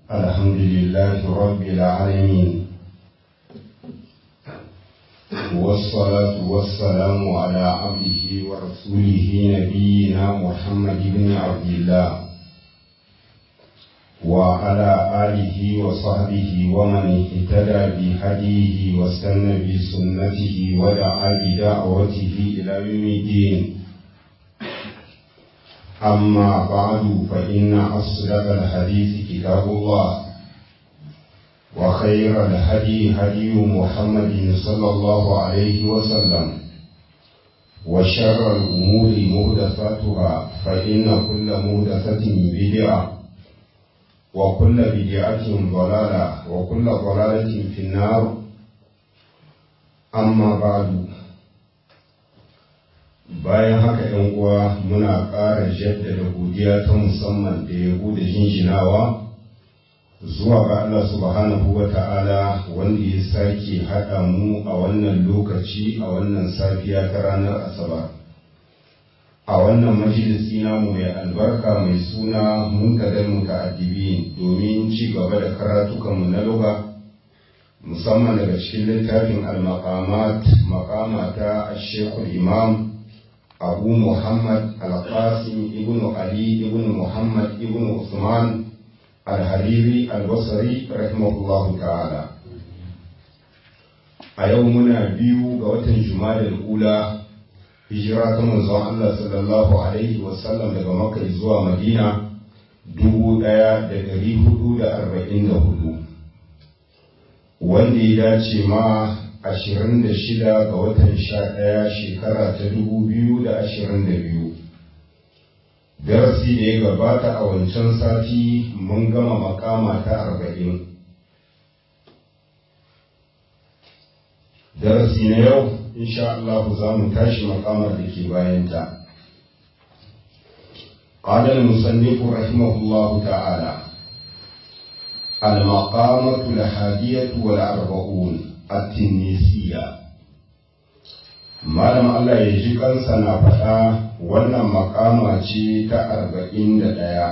الحمد لله رب العالمين والصلاة والسلام على عبده ورسوله نبينا محمد بن عبد الله وعلى آله وصحبه ومن اهتدى بهديه واستنى بسنته ودعا بدعوته إلى يوم الدين أما بعد فإن أصدق الحديث كتاب الله وخير الهدي هدي محمد صلى الله عليه وسلم وشر الأمور مهدفاتها فإن كل مهدفة بدعة وكل بدعة ضلالة وكل ضلالة في النار أما بعد bayan haka ‘yan uwa muna ƙara jaddada godiya ta musamman da yabo da jinjinawa zuwa ga Allah subhanahu wa ta'ala wanda ya sake haɗa mu a wannan lokaci a wannan safiya ta ranar asabar a wannan majalisi namu mai albarka mai suna munkadar muta'addibi domin ci gaba da karatukanmu na lugha musamman daga cikin littafin al-maqamat maqama ta shekul imam abu muhammad al-qasim ibn ali ibn muhammad ibn usman al-hariri al-basri rahimahullahu ta'ala a yau muna biyu ga watan jumadal ula hijira ta manzon Allah sallallahu alaihi wasallam daga makka zuwa madina dubu ɗaya da ɗari hudu da arba'in da hudu wanda ya dace ma ashirin da shida ga watan sha ɗaya shekara ta dubu biyu da ashirin da biyu darasi da ya gabata a wancan sati mun gama makama ta arba'in darasi na yau insha Allah za mu tashi makamar da ke bayanta قال المصنف رحمه الله تعالى المقامة الحادية والأربعون التنيسية malam Allah ya ji kansa na faɗa wannan makama ce ta arba'in da ɗaya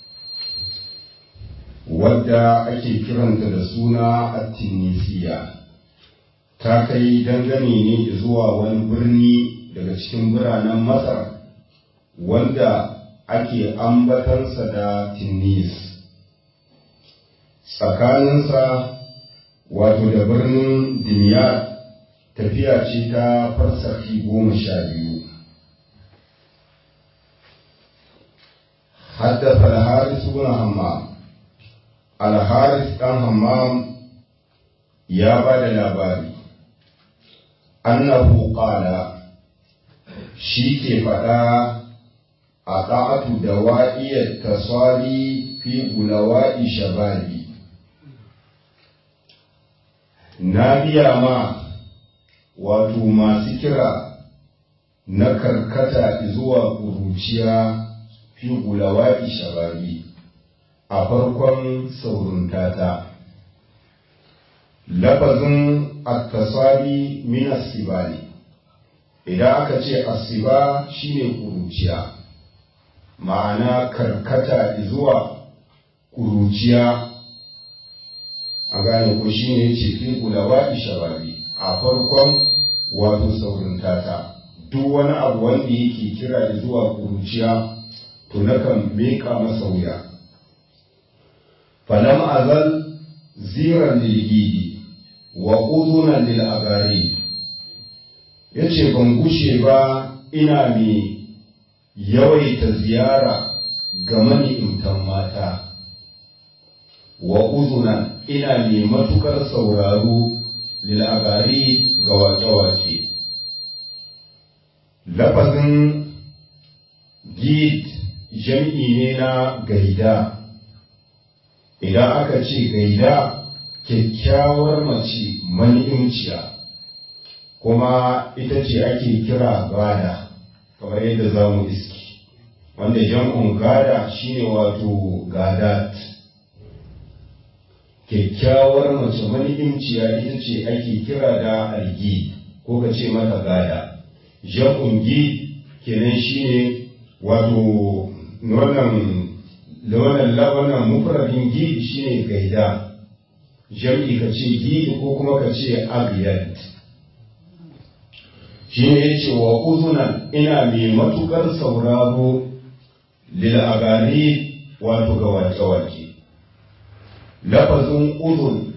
wadda ake kiranta da suna attinisiya ta kai dangane ne zuwa wani birni daga cikin biranen masar wanda ake ambatansa da tinnis tsakaninsa wato da birnin dimiyar tafiya ce ta farsafi goma sha biyu haddasa alharis ibn hammam alharis ɗan hammam ya ba da labari annahu qala shi ke faɗa a ta'atu da wa'iyar tasari fi gulawa'i shababi na biya ma wato masu kira na karkata zuwa ƙuruciya fi gulawa'i shababi a farkon sauruntata lafazin attasari min asibali idan aka ce asiba shine ƙuruciya ma'ana karkata zuwa ƙuruciya a gane ko shine ce fi gulawa'i shababi a farkon wato saurin tata duk wani abu wanda yake kira zuwa kuruciya to nakan meka masa wuya falam azal ziran lilgidi wa uzunan lil agari yace ban gushe ba ina mai yawaita ziyara ga mani'imtan mata wa uzunan ina mai matukar sauraro lil'agari ga wake-wake. Lafazin gid jam'i ne na gaida, idan aka ce gaida kyakkyawar mace mani'imciya, kuma ita ce ake kira gada, kamar yadda za mu iski, wanda jam'un gada shine wato gadat. kyakkyawar mace mani'imciya ita ce ake kira da algi ko ka ce mata gada jam'un gi kenan shine wato wannan da wannan labanan mufradin gidi shine gaida jam'i ka ce gidi ko kuma ka ce agiyat shine yace wa uzunan ina mai matukar sauraro lil agari wato ga wake-wake lafazin uzun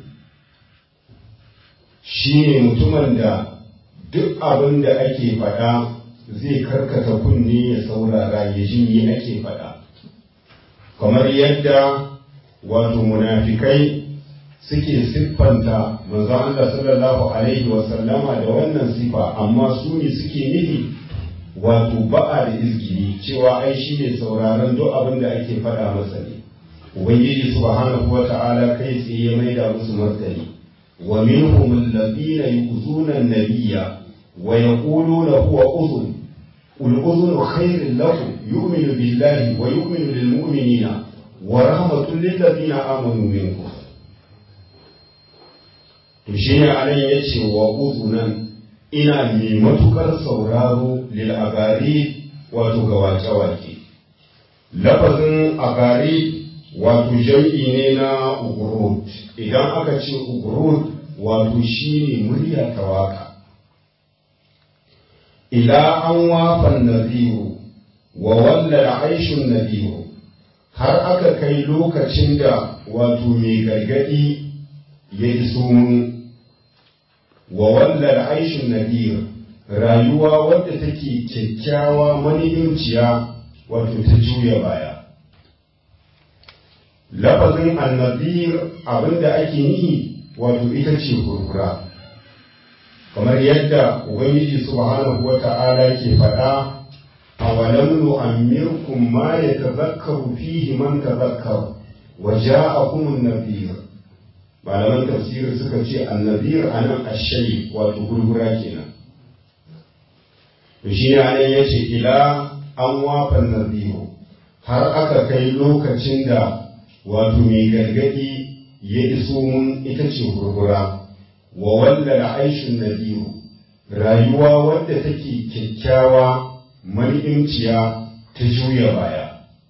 shine mutumin da duk abin da ake faɗa zai karkata kunne ya saurara ya ji me ake faɗa kamar yadda wato munafikai suke siffanta manzon Allah sallallahu alaihi wa sallama da wannan sifa amma su ne suke nufi wato ba'a da izgili cewa ai shi ne sauraron duk abin da ake faɗa masa ne ubangiji subhanahu wa ta'ala kai tsaye ya maida musu martani wa minhum alladhina yu'zuna an-nabiyya wa yaquluna huwa udhun qul udhunu khairin lakum yu'minu billahi wa yu'minu lil mu'minina wa rahmatun lil ladina amanu minkum to shine anan yace wa udhunan ina mai matukar sauraro lil agari wato ga wake-wake lafazin agari wato jam'i ne na ugurut idan aka ce ugurut wato shine murya ta waka ila an wafan naziru wa walla aishin naziru har aka kai lokacin da wato mai gargadi ya iso mun wa walla aishin nadir rayuwa wadda take kyakkyawa mani'inciya wato ta juya baya lafazin annadir abinda ake nihi wato ita ce kurkura kamar yadda ubangiji subhanahu wata'ala ke faɗa a walam nu'ammirkum ma yatazakkaru fihi man tazakkara wa ja'akum an-nadhir malaman tafsiri suka ce an-nadhir anan ash-shay wato kurkura kenan to shi ne anan yace ila an wafa nadhiru har aka kai lokacin da wato mai gargadi ya iso mun ita ce gurgura wa wanda da aishin nadiru rayuwa wadda take kyakkyawa mani'inciya ta juya baya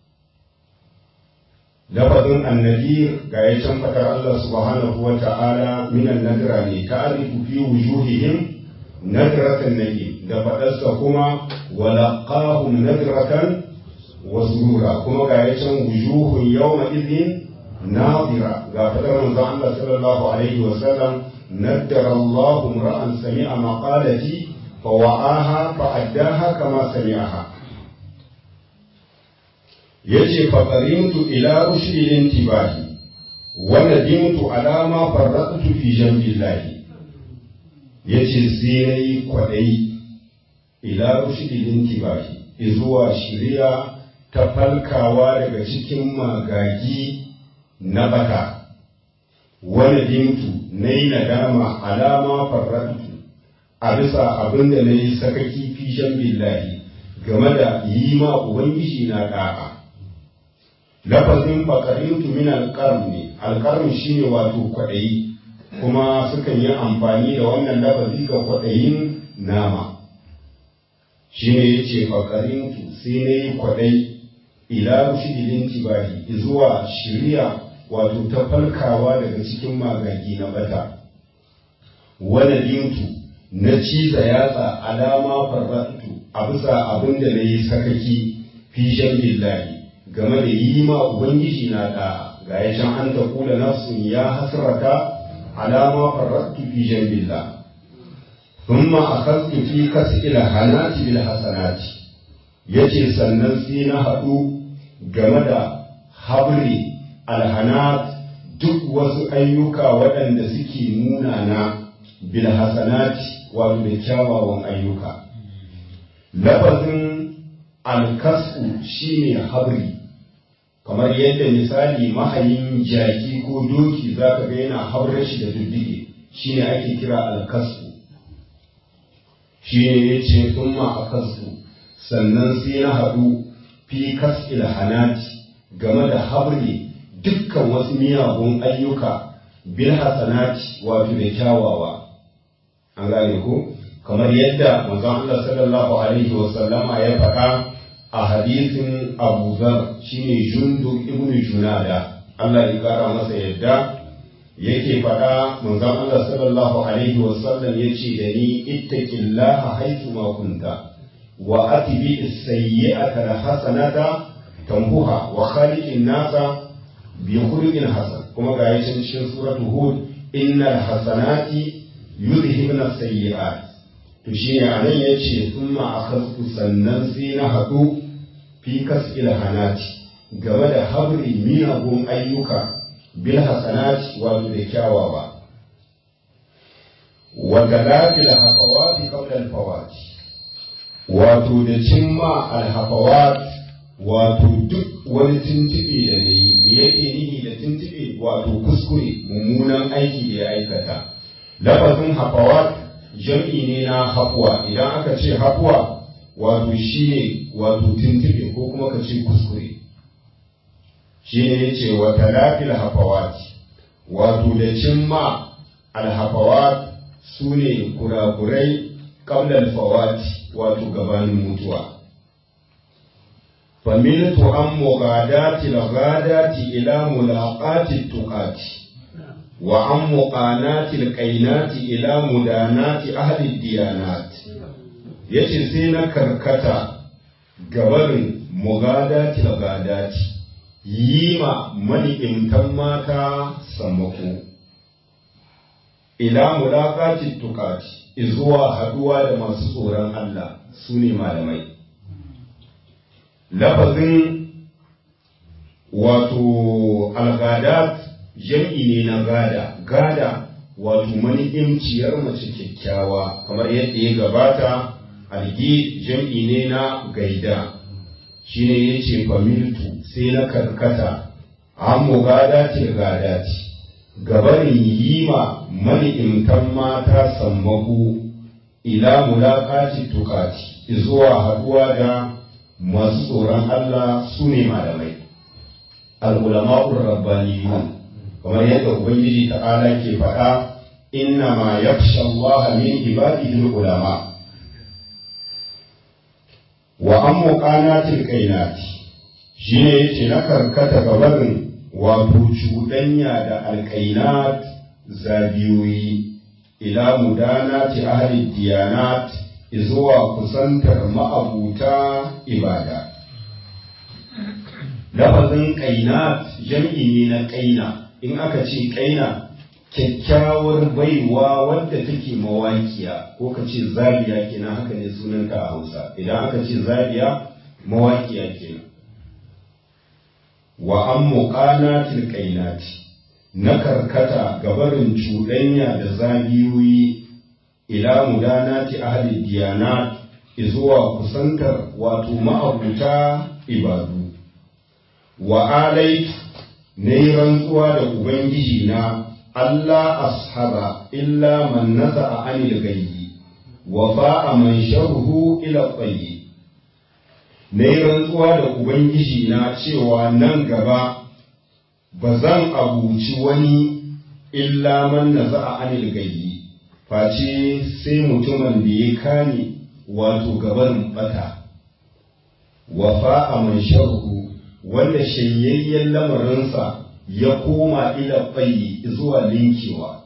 lafazin annadir ga ya can fadar Allah subhanahu wa ta'ala minan nadira ne ta'arifu fi wujuhihim nadratan nadim da fadarsa kuma walaqahum nadratan wa surura kuma ga ya can wujuhun yawma idhin nadira ga fadar manzon Allah sallallahu alaihi wa sallam naddara Allah ra'an sami'a maqalati fa wa'aha fa addaha kama sami'aha yace fa qarimtu ila rushdi intibahi wa nadimtu ala ma farraqtu fi jambillahi yace sai nayi kwadai ila rushdi intibahi izuwa shiriya ta falkawa daga cikin magagi na bata wani dimtu na yi nadama alama farratu a bisa abin da na yi sakaki fishen billahi game da yi ma ubangiji na ɗa'a lafazin fakarintu min alƙarni ne alƙarni shine wato kwaɗayi kuma sukan yi amfani da wannan lafazi ga kwaɗayin nama shine yace fakarintu sai na yi kwaɗai ila rushidilin tibahi zuwa shirya wato ta falkawa daga cikin magagi na bata wani dintu na ciza yatsa alama farratu a bisa abin da na yi sakaki fishen billahi game da yi ma ubangiji na da ga ya can an ta kula nafsun ya hasrata alama farratu fishen billah ثم أخذت في كسب الحسنات بالحسنات yace sannan sai na haɗu game da habri alhanat duk wasu ayyuka waɗanda suke munana bil hasanati wato da kyawawan ayyuka lafazin alkasu shine habri kamar yadda misali mahayin jaki ko doki zaka ga yana habrar shi da duddige shine ake kira alkasu shine yace thumma akasu sannan sai na haɗu fi kas'il hanati game da habri dukkan wasu miyagun ayyuka bil hasanati wato da kyawawa an gane ko kamar yadda manzon Allah sallallahu alaihi wa sallama ya faɗa a hadisin Abu Zar shine Jundub ibn Junada Allah ya kara masa yadda yake faɗa manzon Allah sallallahu alaihi wa sallam yace da ni ittaqillaha haythu ma kunta wa atbi as-sayyi'ata al-hasanata tambuha wa khaliqin nasa bi khuluqin hasan kuma ga yacin cikin suratul hud innal hasanati yudhibna as-sayyi'at to shine anan yace thumma akhadtu sannan sai na hadu fi kas'il hanati game da habri miyagun ayyuka bil hasanati wato da kyawawa wa galafil hafawati qabla al fawati wato da cimma al hafawat wato duk wani tuntube da ne me yake nihi da tuntube wato kuskure mummunan aiki da ya aikata lafazin hafawat jam'i ne na hafuwa idan aka ce hafuwa wato shine wato tuntube ko kuma ka ce kuskure shi ne ya ce wa talafil hafawati wato da cimma alhafawat su ne kurakurai ƙaunar fawati wato gabanin mutuwa familtu an mugadati lagadati ila mulaqati tuqati wa an muqanati alqainati ila mudanati ahli diyanat yace sai na karkata gabarin mugadati lagadati yi ma mani'imtan mata sammako, ila mulaƙacin tukati, izuwa haɗuwa da masu tsoron Allah su ne malamai. Lafazin wato algadat jam'i ne na gada, gada wato mani'imciyar mace kyakkyawa, kamar yadda ya gabata, algi jam'i ne na gaida. shine ya ce familtu sai na karkata an mu gada ce gada ce gabarin yi ma mani'imtan mata sammaku ila mulaƙaci tukati zuwa haɗuwa da masu tsoron Allah su ne malamai al'ulama'ur rabbaniyun kamar yadda ubangiji ta'ala ke faɗa inna ma yakhsha Allah min ibadihi ulama wa an muƙanatil kainati shi ne yace na karkata gabarin wato cuɗanya da alƙainat zabiyoyi ila mudanati ahli diyanat zuwa kusantar ma'abuta ibada lafazin ƙainat jam'i ne na ƙaina in aka ce ƙaina kyakkyawar baiwa wadda take mawaƙiya ko ka ce zabiya kenan haka ne sunanta a hausa idan aka ce zabiya mawaƙiya kenan wa an muƙanatil ƙainati na karkata gabarin cuɗanya da zabiyoyi ila mudanati ahli diyanat zuwa kusantar wato ma'abuta ibadu wa alaitu na yi rantsuwa da ubangiji na Allah ashaba illa man naza'a anil gayyi wa fa'a man sharhu ila qayyi na yi rantsuwa da ubangiji na cewa nan gaba ba zan abuci wani illa man naza'a anil gayyi face sai mutumin da ya kame wato gaban bata wa fa'a man sharhu wanda shanyayyen lamarinsa ya koma ila bayi zuwa linkewa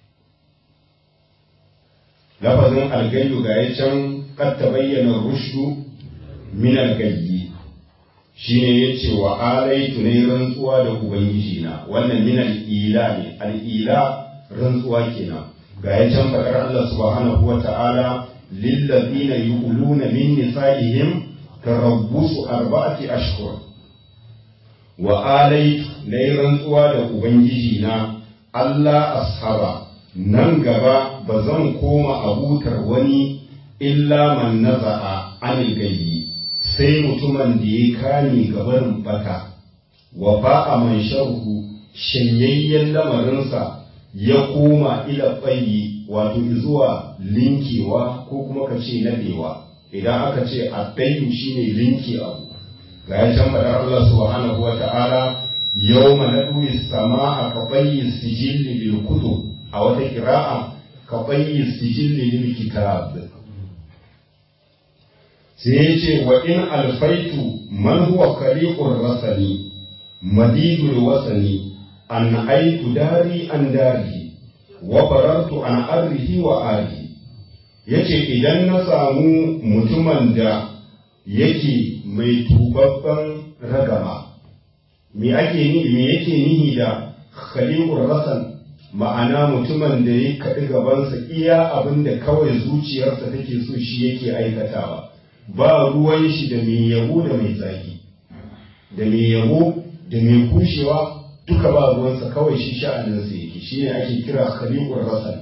lafazin algayyu ga ya can ta bayyana rushdu min algayyi shine yace wa alaitu ne rantsuwa da ubangiji na wannan min al'ila ne al'ila rantsuwa kenan ga ya can faɗar Allah subhanahu wa ta'ala lillazina yu'luna min nisa'ihim tarabbusu arba'ati ashhur wa alaitu na yi rantsuwa da Ubangiji na Allah ashaba nan gaba ba zan koma abutar wani illa man naza'a anil gayyi sai mutumin da ya kame gabarin bata wa ba'a man sharhu shanyayyen lamarinsa ya koma ila tsayi wato zuwa linkewa ko kuma ka ce nadewa idan aka ce a shine linki abu ga ya can faɗar Allah subhanahu wa ta'ala yau naɗuyi sama a kaɓayi sijilli lil kutu a wata kira'a kaɓayi sijilli lil kitab sai ya ce wa in alfaitu man huwa kaliqur rasani madidul wasani an aitu dari an dari wa farartu an arrihi wa ari yace idan na samu mutumin da yake mai tubabban ragama me ake ni me yake nihi da khaliqur rasan ma'ana mutumin da ya kaɗi gabansa iya abin da kawai zuciyarsa take so shi yake aikatawa ba ruwan shi da mai yabo da mai zagi da mai yabo da mai kushewa duka ba ruwansa kawai shi sha'aninsa yake shi ne ake kira khaliqur rasan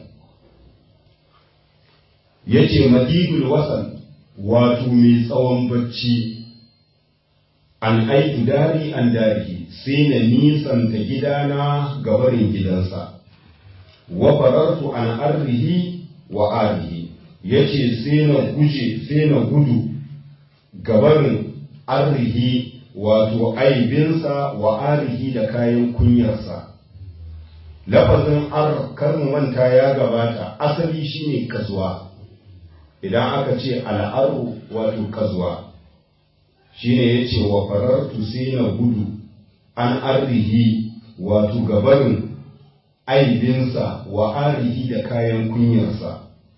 yace madidul wasan wato mai tsawon bacci an aiki dari an dari sai na nisanta gidana gabarin gidansa wa farartu an arrihi wa arihi yace sai na guje sai na gudu gabarin arrihi wato aibinsa wa arihi da kayan kunyarsa lafazin ar karmu manta ya gabata asali shine kazuwa idan aka ce al'aru wato kazuwa shine yace wa farartu sai na gudu an arrihi wato gabarin aibinsa wa arihi da kayan kunyarsa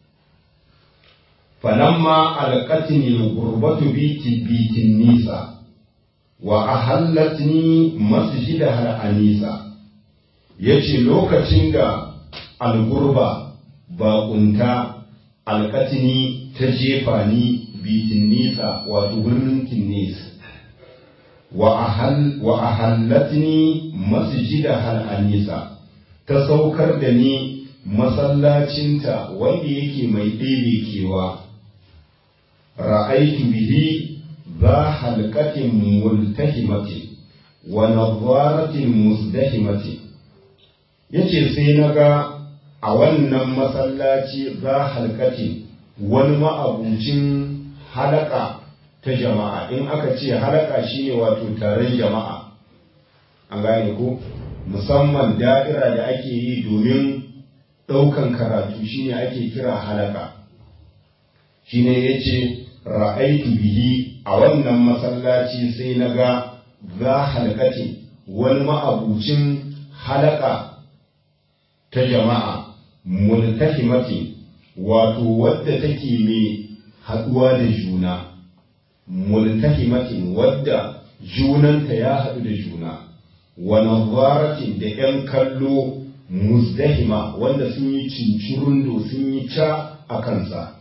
falamma alqatni gurbatu biti bitin nisa wa ahallatni masjida har anisa yace lokacin da algurba baƙunta alƙatini ta jefa ni bitin nisa wato birnin tinnis wa ahallatni masjida har anisa ta saukar da ni masallacinta wanda yake mai ɗebe kewa ra'aitu bihi ذا حلقة ملتهمة ونظارة مزدحمة yace sai na ga a wannan masallaci za halkatin wani ma'abucin halaka ta jama'a in aka ce halaka shine wato taron jama'a an gane ko musamman da'ira da ake yi domin ɗaukan karatu shine ake kira halaka shine yace ra'aitu bihi a wannan masallaci sai na ga za halkatin wani ma'abucin halaka ta jama'a multahimatin wato wadda take mai haɗuwa da juna multahimatin wadda junanta ya haɗu da juna wa nazaratin da ‘yan kallo muzdahima wanda sun yi cincirundo sun yi ca a kansa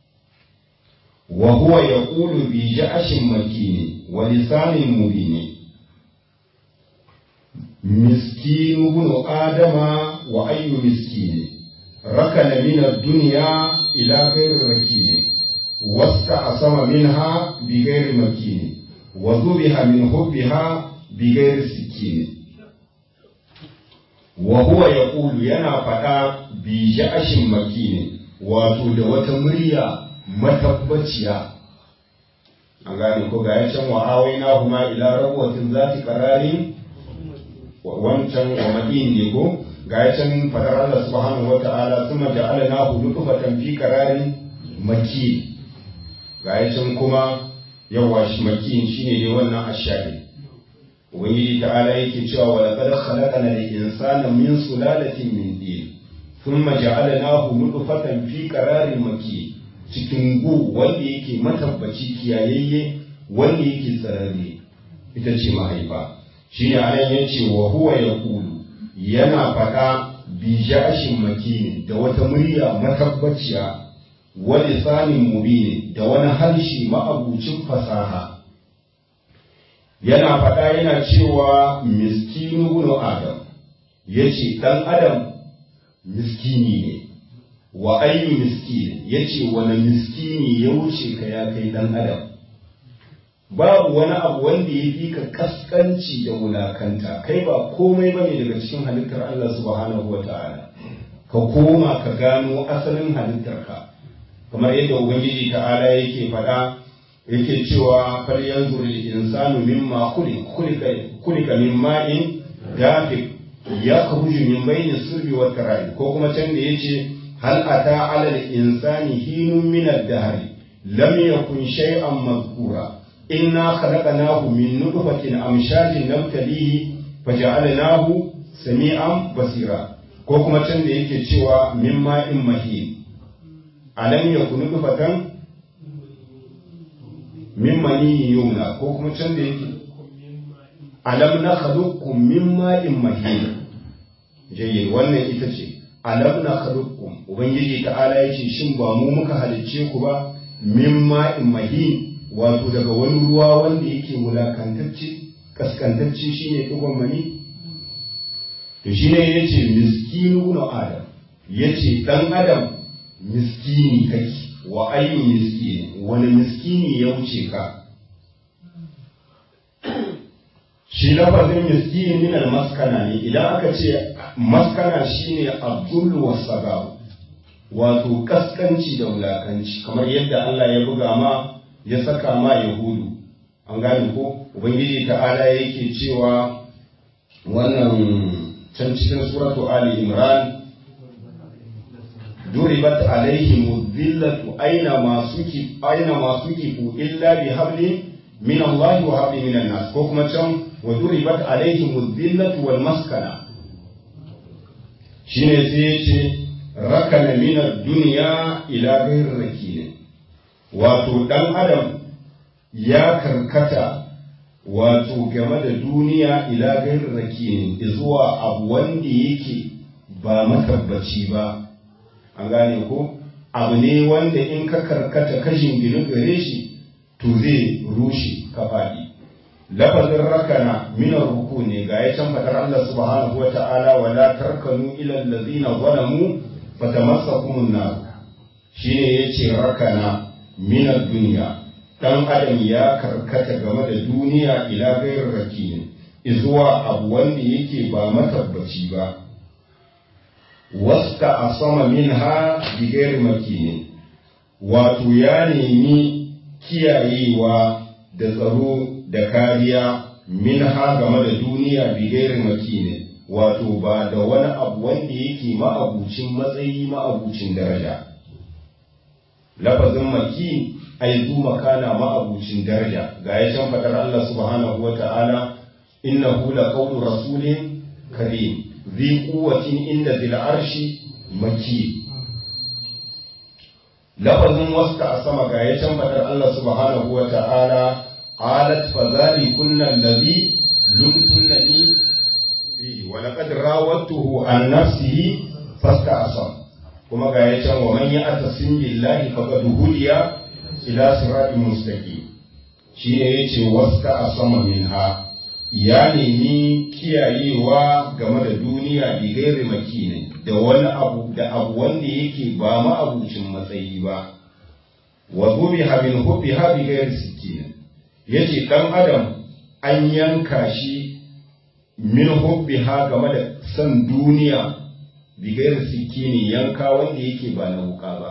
وهو يقول بجأش مكين ولسان مبين مسكين ابن آدم وأي مسكين ركن من الدنيا إلى غير ركين واستعصم منها بغير مكين وذبح من حبها بغير سكين وهو يقول ينا فتا بجأش مكين wato da wata murya matabbaciya an gane ko ga can wa awai na kuma ila rabuwatin zati kararin wancan wa madin ne ko ga can fadar Allah subhanahu wa ta'ala suma ja'ala na hudu kufatan fi kararin maki ga can kuma yawa shi maki shine ne wannan ashari ubangiji ta'ala yake cewa wa laqad khalaqana al-insana min sulalatin min din thumma ja'alnahu nutfatan fi qararin makin cikin gu wanda yake matabbaci kiyayayye wanda yake tsararre ita ce mahaifa shi ne anan ya ce wa huwa ya kulu yana faɗa bi jashin makini da wata murya matabbaciya wani sanin mubini da wani harshe ma'abucin fasaha yana faɗa yana cewa miskinu bunu adam ya ce ɗan adam miskini ne wa ayyu miskin yace wani miskini ya wuce ka ya kai dan adam babu wani abu wanda ya fi ka kaskanci da wulakanta kai ba komai bane daga cikin halittar Allah subhanahu wata'ala ka koma ka gano asalin halittarka kamar yadda ubangiji ta'ala yake faɗa yake cewa fal yanzur lil insanu mimma khuliqa khuliqa min ma'in dafiq ya khuruju min bayni sulbi wa tara'i ko kuma can da yace هل أتى على الإنسان حين من الدهر lam yakun shay'an mazkura inna khalaqnahu min nutfatin amshajin nabtalihi faja'alnahu sami'an basira ko kuma can da yake cewa min ma'in mahin alam yakun nutfatan min maniyin yumna ko kuma can da yake alam na khaluqkum min ma'in mahin jayyid wannan ita ce alam na khaluqkum ubangiji ta'ala yace shin ba mu muka halicce ku ba min ma'in mahin wato daga wani ruwa wanda yake wulakantacce kaskantacce shine dugon mani to shine yace miskinu na adam yace dan adam miskini kake wa ayyu miskini wani miskini ya wuce ka shi lafazin miskini min maskana ne idan aka ce maskana shine abdul wasagab wato kaskanci da wulakanci kamar yadda Allah ya buga ma ya saka ma yahudu an gane ko ubangiji ta'ala yake cewa wannan can cikin suratu ali imran duribat alaihim dhillatu aina ma suki aina ma sukifu illa bi hablin min Allah wa hablin min nas ko kuma can wa duribat alaihim dhillatu wal maskana shine sai yace rakana min ad-dunya ila ghayr rakin wato dan adam ya karkata wato game da duniya ila ghayr rakin zuwa abu wanda yake ba matabbaci ba an gane ko abu ne wanda in ka karkata kashin gini gare shi to zai rushe ka faɗi lafazin rakana minar ruku ne ga ya can faɗar Allah subhanahu wata'ala wa la tarkanu ila allazina zalamu fatamassakumun nar shine yace rakana minar duniya dan adam ya karkata game da duniya ila gairar rakin izuwa abu wanda yake ba matabbaci ba wasta a sama min ha bigayar makinin wato ya nemi kiyayewa da tsaro da kariya min ha game da duniya bigayar makinin wato ba da wani abu wanda yake ma'abucin matsayi ma'abucin daraja lafazin maki ai zu makana ma'abucin daraja ga ya can fadar Allah subhanahu wa ta'ala innahu la qawlu rasulin karim ذي قوة عند ذي العرش مكين لفظ وسط سما غاية فتر الله سبحانه وتعالى قالت فذلكن الذي لمتنني فيه ولقد راودته عن نفسه فاستعصم كما غاية ومن يأتسم بالله فقد هدي إلى صراط مستقيم شيء يتي وسط سما منها ya nemi kiyayewa game da duniya bi gairi makinin da wani abu da abu wanda yake ba ma'abucin matsayi ba wa zubi habin hubbi ha bi gairi sikinin yace dan adam an yanka shi min hubbi ha game da san duniya bi gairi sikinin yanka wanda yake ba na wuka ba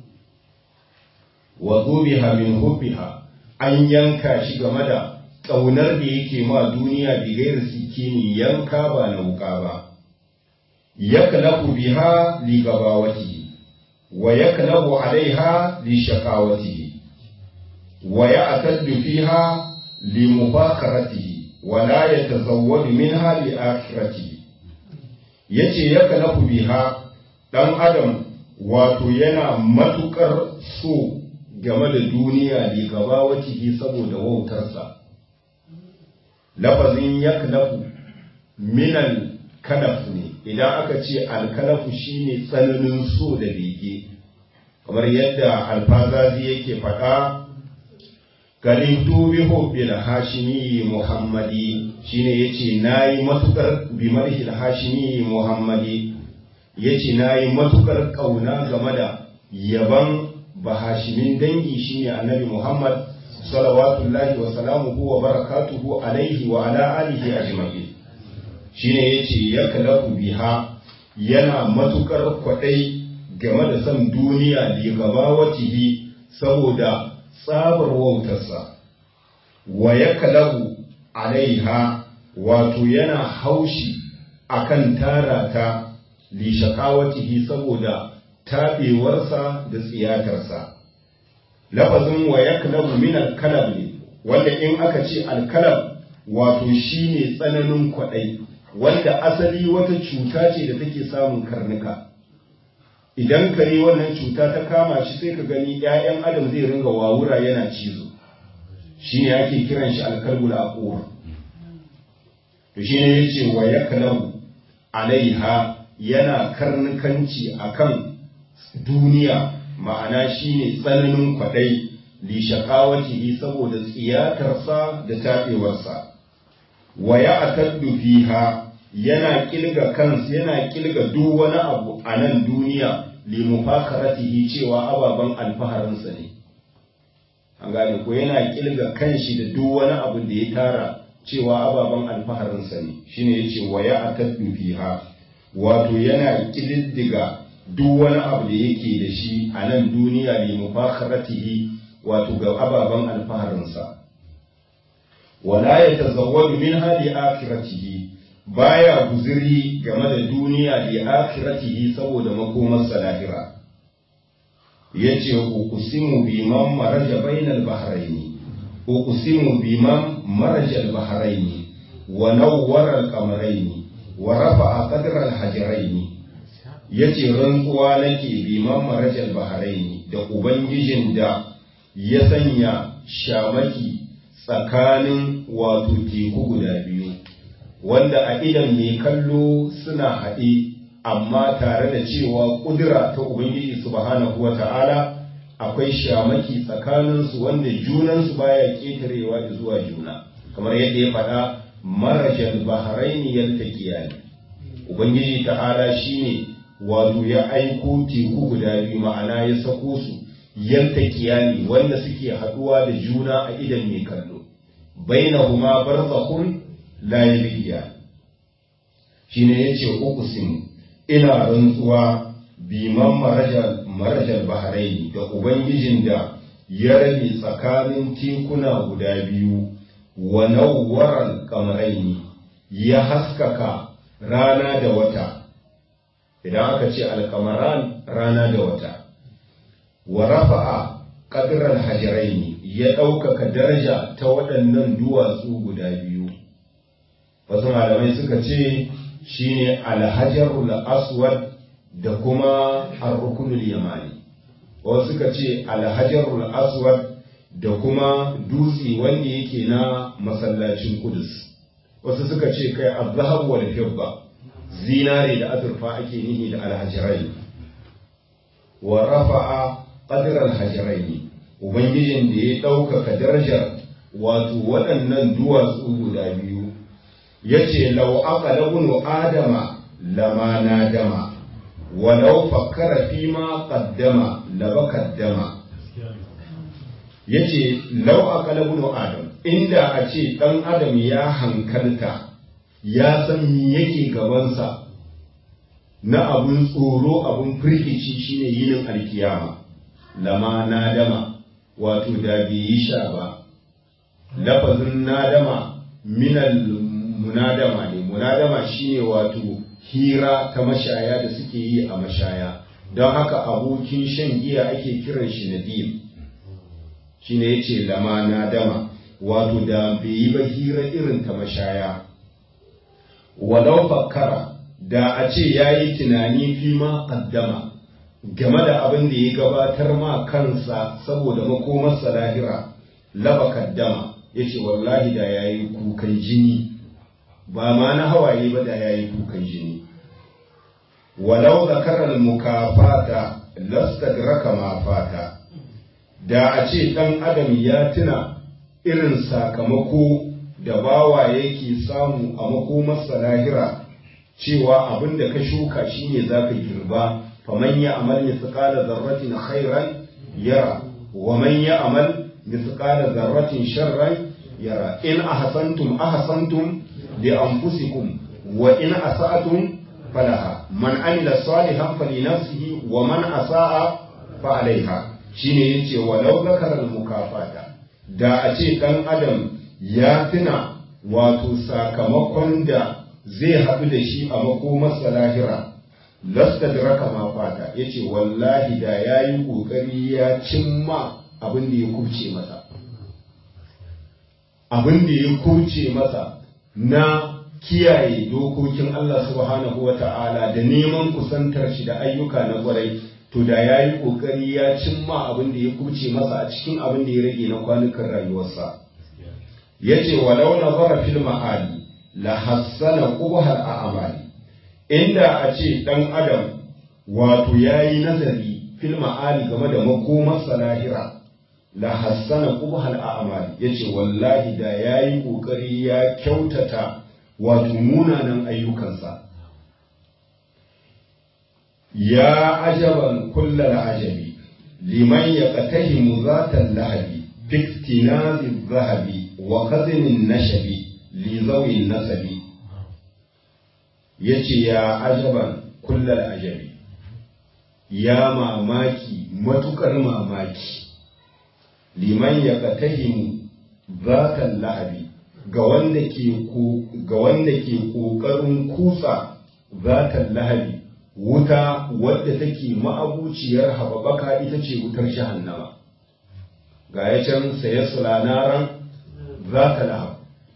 wa zubi habin hubbi ha an yanka shi game da ƙaunar da yake ma duniya bigayar sikini yanka ba na wuka ba, ya kalafu biha li gabawati, wa ya kalafu alaiha li shakawati, wa ya ataddu fiha li mufakarati, wa la ya tazawwadu minha li akhirati. Yace ya kalafu biha ɗan adam wato yana matuƙar so game da duniya li gabawati saboda wautarsa. lafazin yaklafu minal kalaf ne idan aka ce alkalafu shine tsananin so da bege kamar yadda alfazazi yake faɗa kalimtu bi hubbil hashimi muhammadi shine yace nayi matukar bi marhil hashimi muhammadi yace nayi matukar kauna game da yaban bahashimin dangi shine annabi muhammad salawatullahi wa salamuhu wa barakatuhu alaihi wa ala alihi ajma'in shine yace ya kalaku biha yana matukar kwadai game da san duniya da gaba watihi saboda tsabar wautarsa wa ya kalaku alaiha wato yana haushi akan tara ta li shakawatihi saboda taɓewarsa da tsiyatarsa lafazin wa yaklabu min alkalab ne wanda in aka ce alkalab wato shine tsananin kwaɗai wanda asali wata cuta ce da take samun karnuka idan kare wannan cuta ta kama shi sai ka gani 'ya'yan adam zai ringa wawura yana cizo shine ake kiran shi alkalbul aqur to shine yace wa yaklabu alaiha yana karnukanci akan duniya ma'ana shine tsananin kwadai li shaqawatihi saboda tsiyatarsa da tabewarsa wa ya'taddu fiha yana kilga kansa yana kilga duk wani abu a nan duniya li mufakaratihi cewa ababan alfaharinsa ne an gane ko yana kilga kanshi da duk wani abu da ya tara cewa ababen alfaharinsa ne shine yace wa ya ataddu fiha wato yana kididdiga duk wani abu da yake da shi a nan duniya li mufakharatihi wato ga ababen alfaharinsa wala yatazawwadu min hadi akhiratihi baya guziri game da duniya li akhiratihi saboda makomarsa lahira yace uqsimu biman maraja bainal bahraini uqsimu biman maraja al bahraini wa nawwara al qamaraini wa rafa'a qadra al hajraini yace rantsuwa nake biman maraja al bahraini da ubangijin da ya sanya shamaki tsakanin wato teku guda biyu wanda a idan mai kallo suna haɗe amma tare da cewa ƙudura ta Ubangiji subhanahu wa ta'ala akwai shamaki tsakaninsu wanda junansu baya ƙetarewa da zuwa juna kamar yadda ya faɗa marajal bahraini yaltaqiyani Ubangiji ta'ala shine wato ya aiko teku guda biyu ma'ana ya sako su yaltaqiyani wanda suke haɗuwa da juna a idan mai kallo bainahuma barzakhun la yabghiyan shine yace uqsimu ina rantsuwa biman marajal bahraini da ubangijin da ya rabe tsakanin tekuna guda biyu wa nawwaral kamaraini ya haskaka rana da wata idan aka ce alkamaran rana da wata wa rafa'a qadral hajaraini ya ɗaukaka daraja ta waɗannan duwatsu guda biyu wasu malamai suka ce shine alhajarul aswad da kuma arrukunul yamani wasu suka ce alhajarul aswad da kuma dutse wanda yake na masallacin kudus wasu suka ce kai azhab wal fidda zinare da azurfa ake nihi da alhajirai wa rafa'a qadra alhajirain ubangijin da ya ɗaukaka darajar wato waɗannan duwatsu guda biyu yace law aqala ibnu adama lama nadama walau fakkara fima qaddama labakaddama yace law aqala ibnu adam inda a ce dan adam ya hankalta ya san me yake gabansa na abun tsoro abun firgici shine yinin alkiyama lama nadama wato da bai yi sha ba lafazin nadama minal munadama ne munadama shine wato hira ta mashaya da suke yi a mashaya don haka abokin shan giya ake kiran shi nadim shine yace lama nadama wato da bai yi ba hira irin ta mashaya walau fakkara da a ce ya yi tunani fi ma kaddama game da abin da ya gabatar ma kansa saboda makomarsa lahira laba kaddama ya ce wallahi da ya yi kukan jini ba ma na hawaye ba da ya yi kukan jini walau zakarar mukafata lastagraka ma fata da a ce ɗan adam ya tuna irin sakamako da bawa yake samu a makomarsa lahira cewa abin da ka shuka shine za ka girba faman ya amal mithqala zarratin khairan yara wa man ya amal mithqala zarratin sharran yara in ahsantum ahsantum li anfusikum wa in asa'tum falaha man amila salihan falinafsihi wa man asa'a fa alaiha shine yace walau zakara al mukafata da a ce dan adam ya tuna wato sakamakon da zai haɗu da shi a makomarsa lahira lasta da raka ma fata ya ce wallahi da ya yi ƙoƙari ya cimma abin da ya kubce masa abin da ya kubce masa na kiyaye dokokin Allah subhanahu wa ta'ala da neman kusantar shi da ayyuka na kwarai to da ya yi ƙoƙari ya cimma abin da ya kubce masa a cikin abin da ya rage na kwanukan rayuwarsa ya ce walau na zara fil ma'ali la hassana qubhal a'mali inda a ce dan adam wato yayi nazari fil ma'ali game da makomarsa lahira la hassana qubhal a'mali yace wallahi da yayi kokari ya kyautata wato munanan ayyukansa ya ajaban kullal ajabi liman yaqtahimu zatal lahabi fiktinazi zahabi wa khazinin nashabi li zawin nasabi yace ya ajaban kullal ajabi ya mamaki matukar mamaki liman ya katahimu zatan lahabi ga wanda ke ga wanda ke kokarin kutsa zatan lahabi wuta wadda take ma'abuciyar hababaka ita ce wutar jahannama ga ya can saye sulanaran zata lahab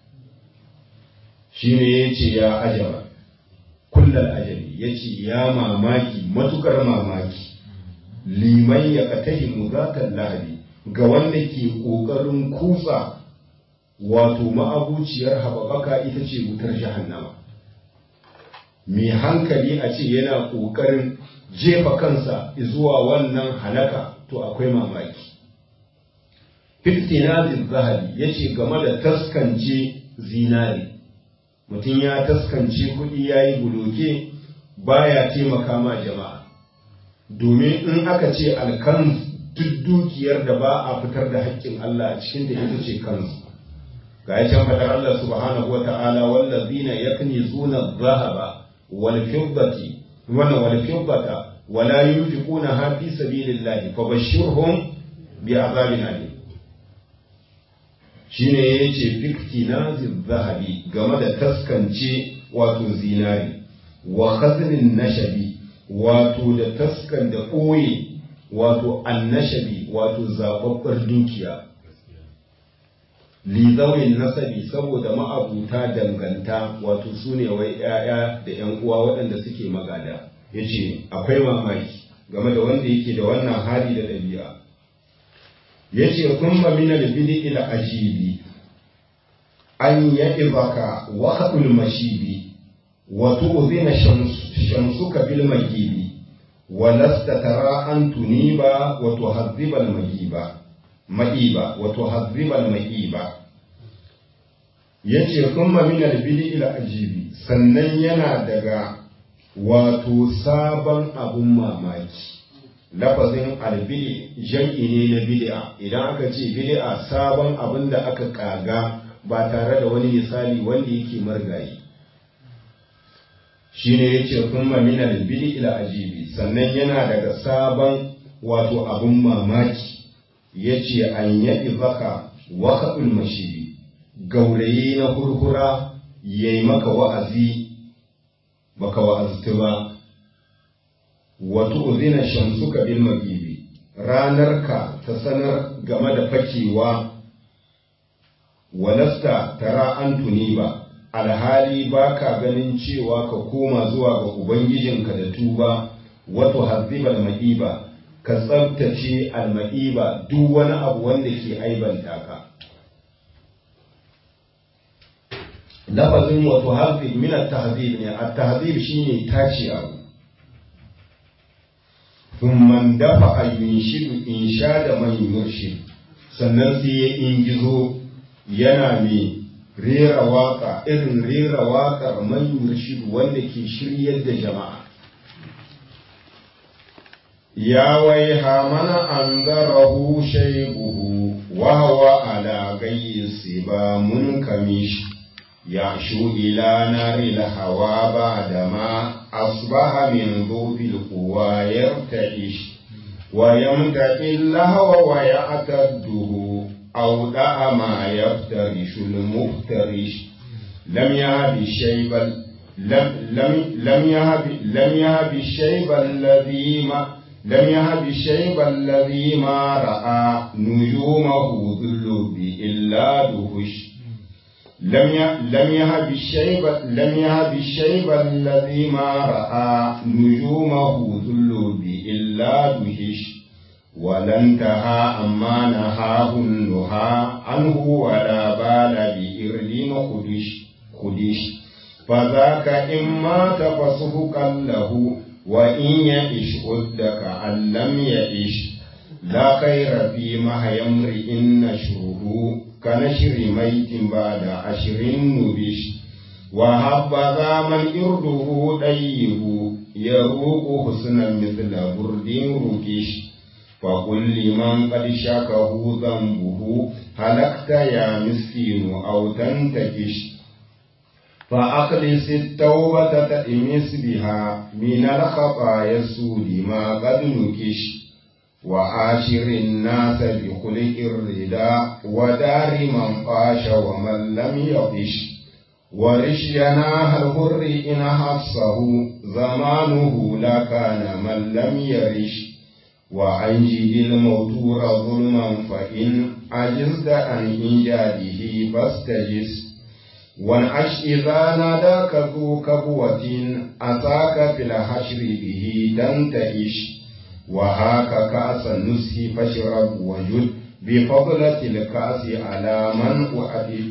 shine yace ya ajaba kullal ajabi yace ya mamaki matukar mamaki liman ya katahimu zatan lahabi ga wanda ke ƙoƙarin kutsa wato ma'abuciyar hababaka ita ce wutar jahannama mai hankali a ce yana ƙoƙarin jefa kansa zuwa wannan halaka to akwai mamaki fiftinazin zahabi ya ce game da taskance zinari mutum ya taskance kuɗi ya yi buloke baya taimaka ma jama'a domin in aka ce alkanz duk dukiyar da ba a fitar da haƙƙin Allah a cikin da ita ce kansu ga ya can faɗar Allah subhanahu wa ta'ala wallazina yaknizuna dhahaba wal fiddati wannan wal fiddata wala yunfiquna ha fi sabilillahi fabashshirhum bi azabin alim shine yace fiktinazi zahabi game da taskance wato zinari wa khaznin nashabi wato da taskan da ɓoye wato annashabi wato zababbar dukiya lizawin nasabi saboda ma'abuta danganta wato su ne wai 'ya'ya da 'yan uwa waɗanda suke magada ya ce akwai mamaki game da wanda yake da wannan hali da ɗabi'a ya ce kuma mina da bidi ila ajibi an ya ibaka wa haɗul mashibi wa tu'zina shamsuka bil magibi ولست ترى أن تنيب وتهذب المجيب مئيبا وتهذب المئيبا yace kuma min albidi ila ajibi sannan yana daga wato sabon abun mamaki lafazin albidi jam'i ne na bid'a idan aka ce bid'a sabon abin da aka kaga ba tare da wani misali wanda yake margayi shine yace kuma min albidi ila ajibi sannan yana daga sabon wato abun mamaki yace an yaɗi baka wakaɓul mashibi gaurayi na hurhura yayi maka wa'azi baka wa'aztu ba wato uzina shamsuka bil magibi ranarka ta sanar game da fakewa walasta tara an tuni ba alhali ba ka ganin cewa ka koma zuwa ga Ubangijinka da tuba wato hazibal ma'iba ka tsabtace alma'iba duk wani abu wanda ke aibanta ka. Lafazin wato hazib min at-tahzib ne at-tahzib shine tace abu. Thumman dafa ayyunshidu insha da man yurshid sannan sai ya ingizo yana mai rera waka irin rera waƙar man yurshidu wanda ke shiryar da jama'a ya waiha mana an zarahu shaibuhu wa huwa ala gayyi siba mun kamish ya shu ila nari hawa ba da ma asbaha min dhubil quwa yarta'ish wa yamtaqi lahwa wa ya'tadduhu أو دع ما يفترش المفترش لم يهب الشيب لم لم لم يهب لم يهب الشيب الذي ما لم يهب الشيب الذي ما رأى نجومه ذل إلا دهش لم لم يهب الشيب لم يهب الشيب الذي ما رأى نجومه ذل إلا دهش ولا انتهى أما نهاه النهى عنه ولا بال بإرل خدش خدش فذاك إما تفسهقا له وإن يئش أدك أن لم يئش لا خير في مهي امرئ نشره كنشر ميت بعد عشر نبش وهبذا من إرده طيب يروق حسنا مثل برد ركش فقل لمن قد شكه ذنبه هلكت يا مسكين أو تنتكش فأخلص التوبة تأمس بها من الخطايا السود ما قد نكش وعاشر الناس بخلق الرداء ودار من قاش ومن لم يطش ورش جناح الهر إن حفصه زمانه لكان من لم يرش وأنجد الموتور ظلما فإن عجزت عن إنجاده فاستجس وانعش إذا ناداك ذو كبوة أتاك في الحشر به تنتئش وهاك كأس النسك فاشرب وجد بفضلة الكأس على من أعطي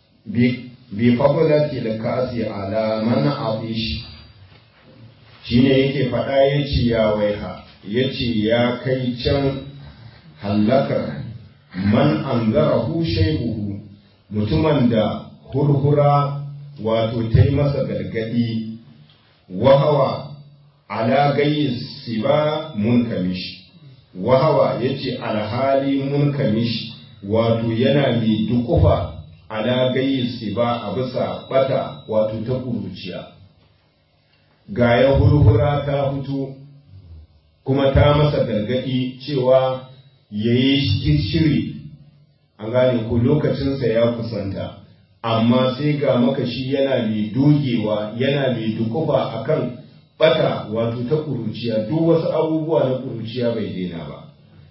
بفضلة الكأس على من عطش shine yake faɗa ya ce ya waiha ya ce ya kai can hallakar man an zarahu shaibuhu mutumin da hurhura wato ta yi masa gargadi wahawa ala gayi siba munkamish wahawa ya ce alhali munkamish wato yana mai dukufa ala gayi siba a bisa bata wato ta kuruciya ga ya hurhura ta fito kuma ta masa gargadi cewa ya yi shiri an gane ko lokacinsa ya kusanta amma sai ga makashi yana mai dogewa yana mai dukufa akan bata wato ta kuruciya duk wasu abubuwa na kuruciya bai daina ba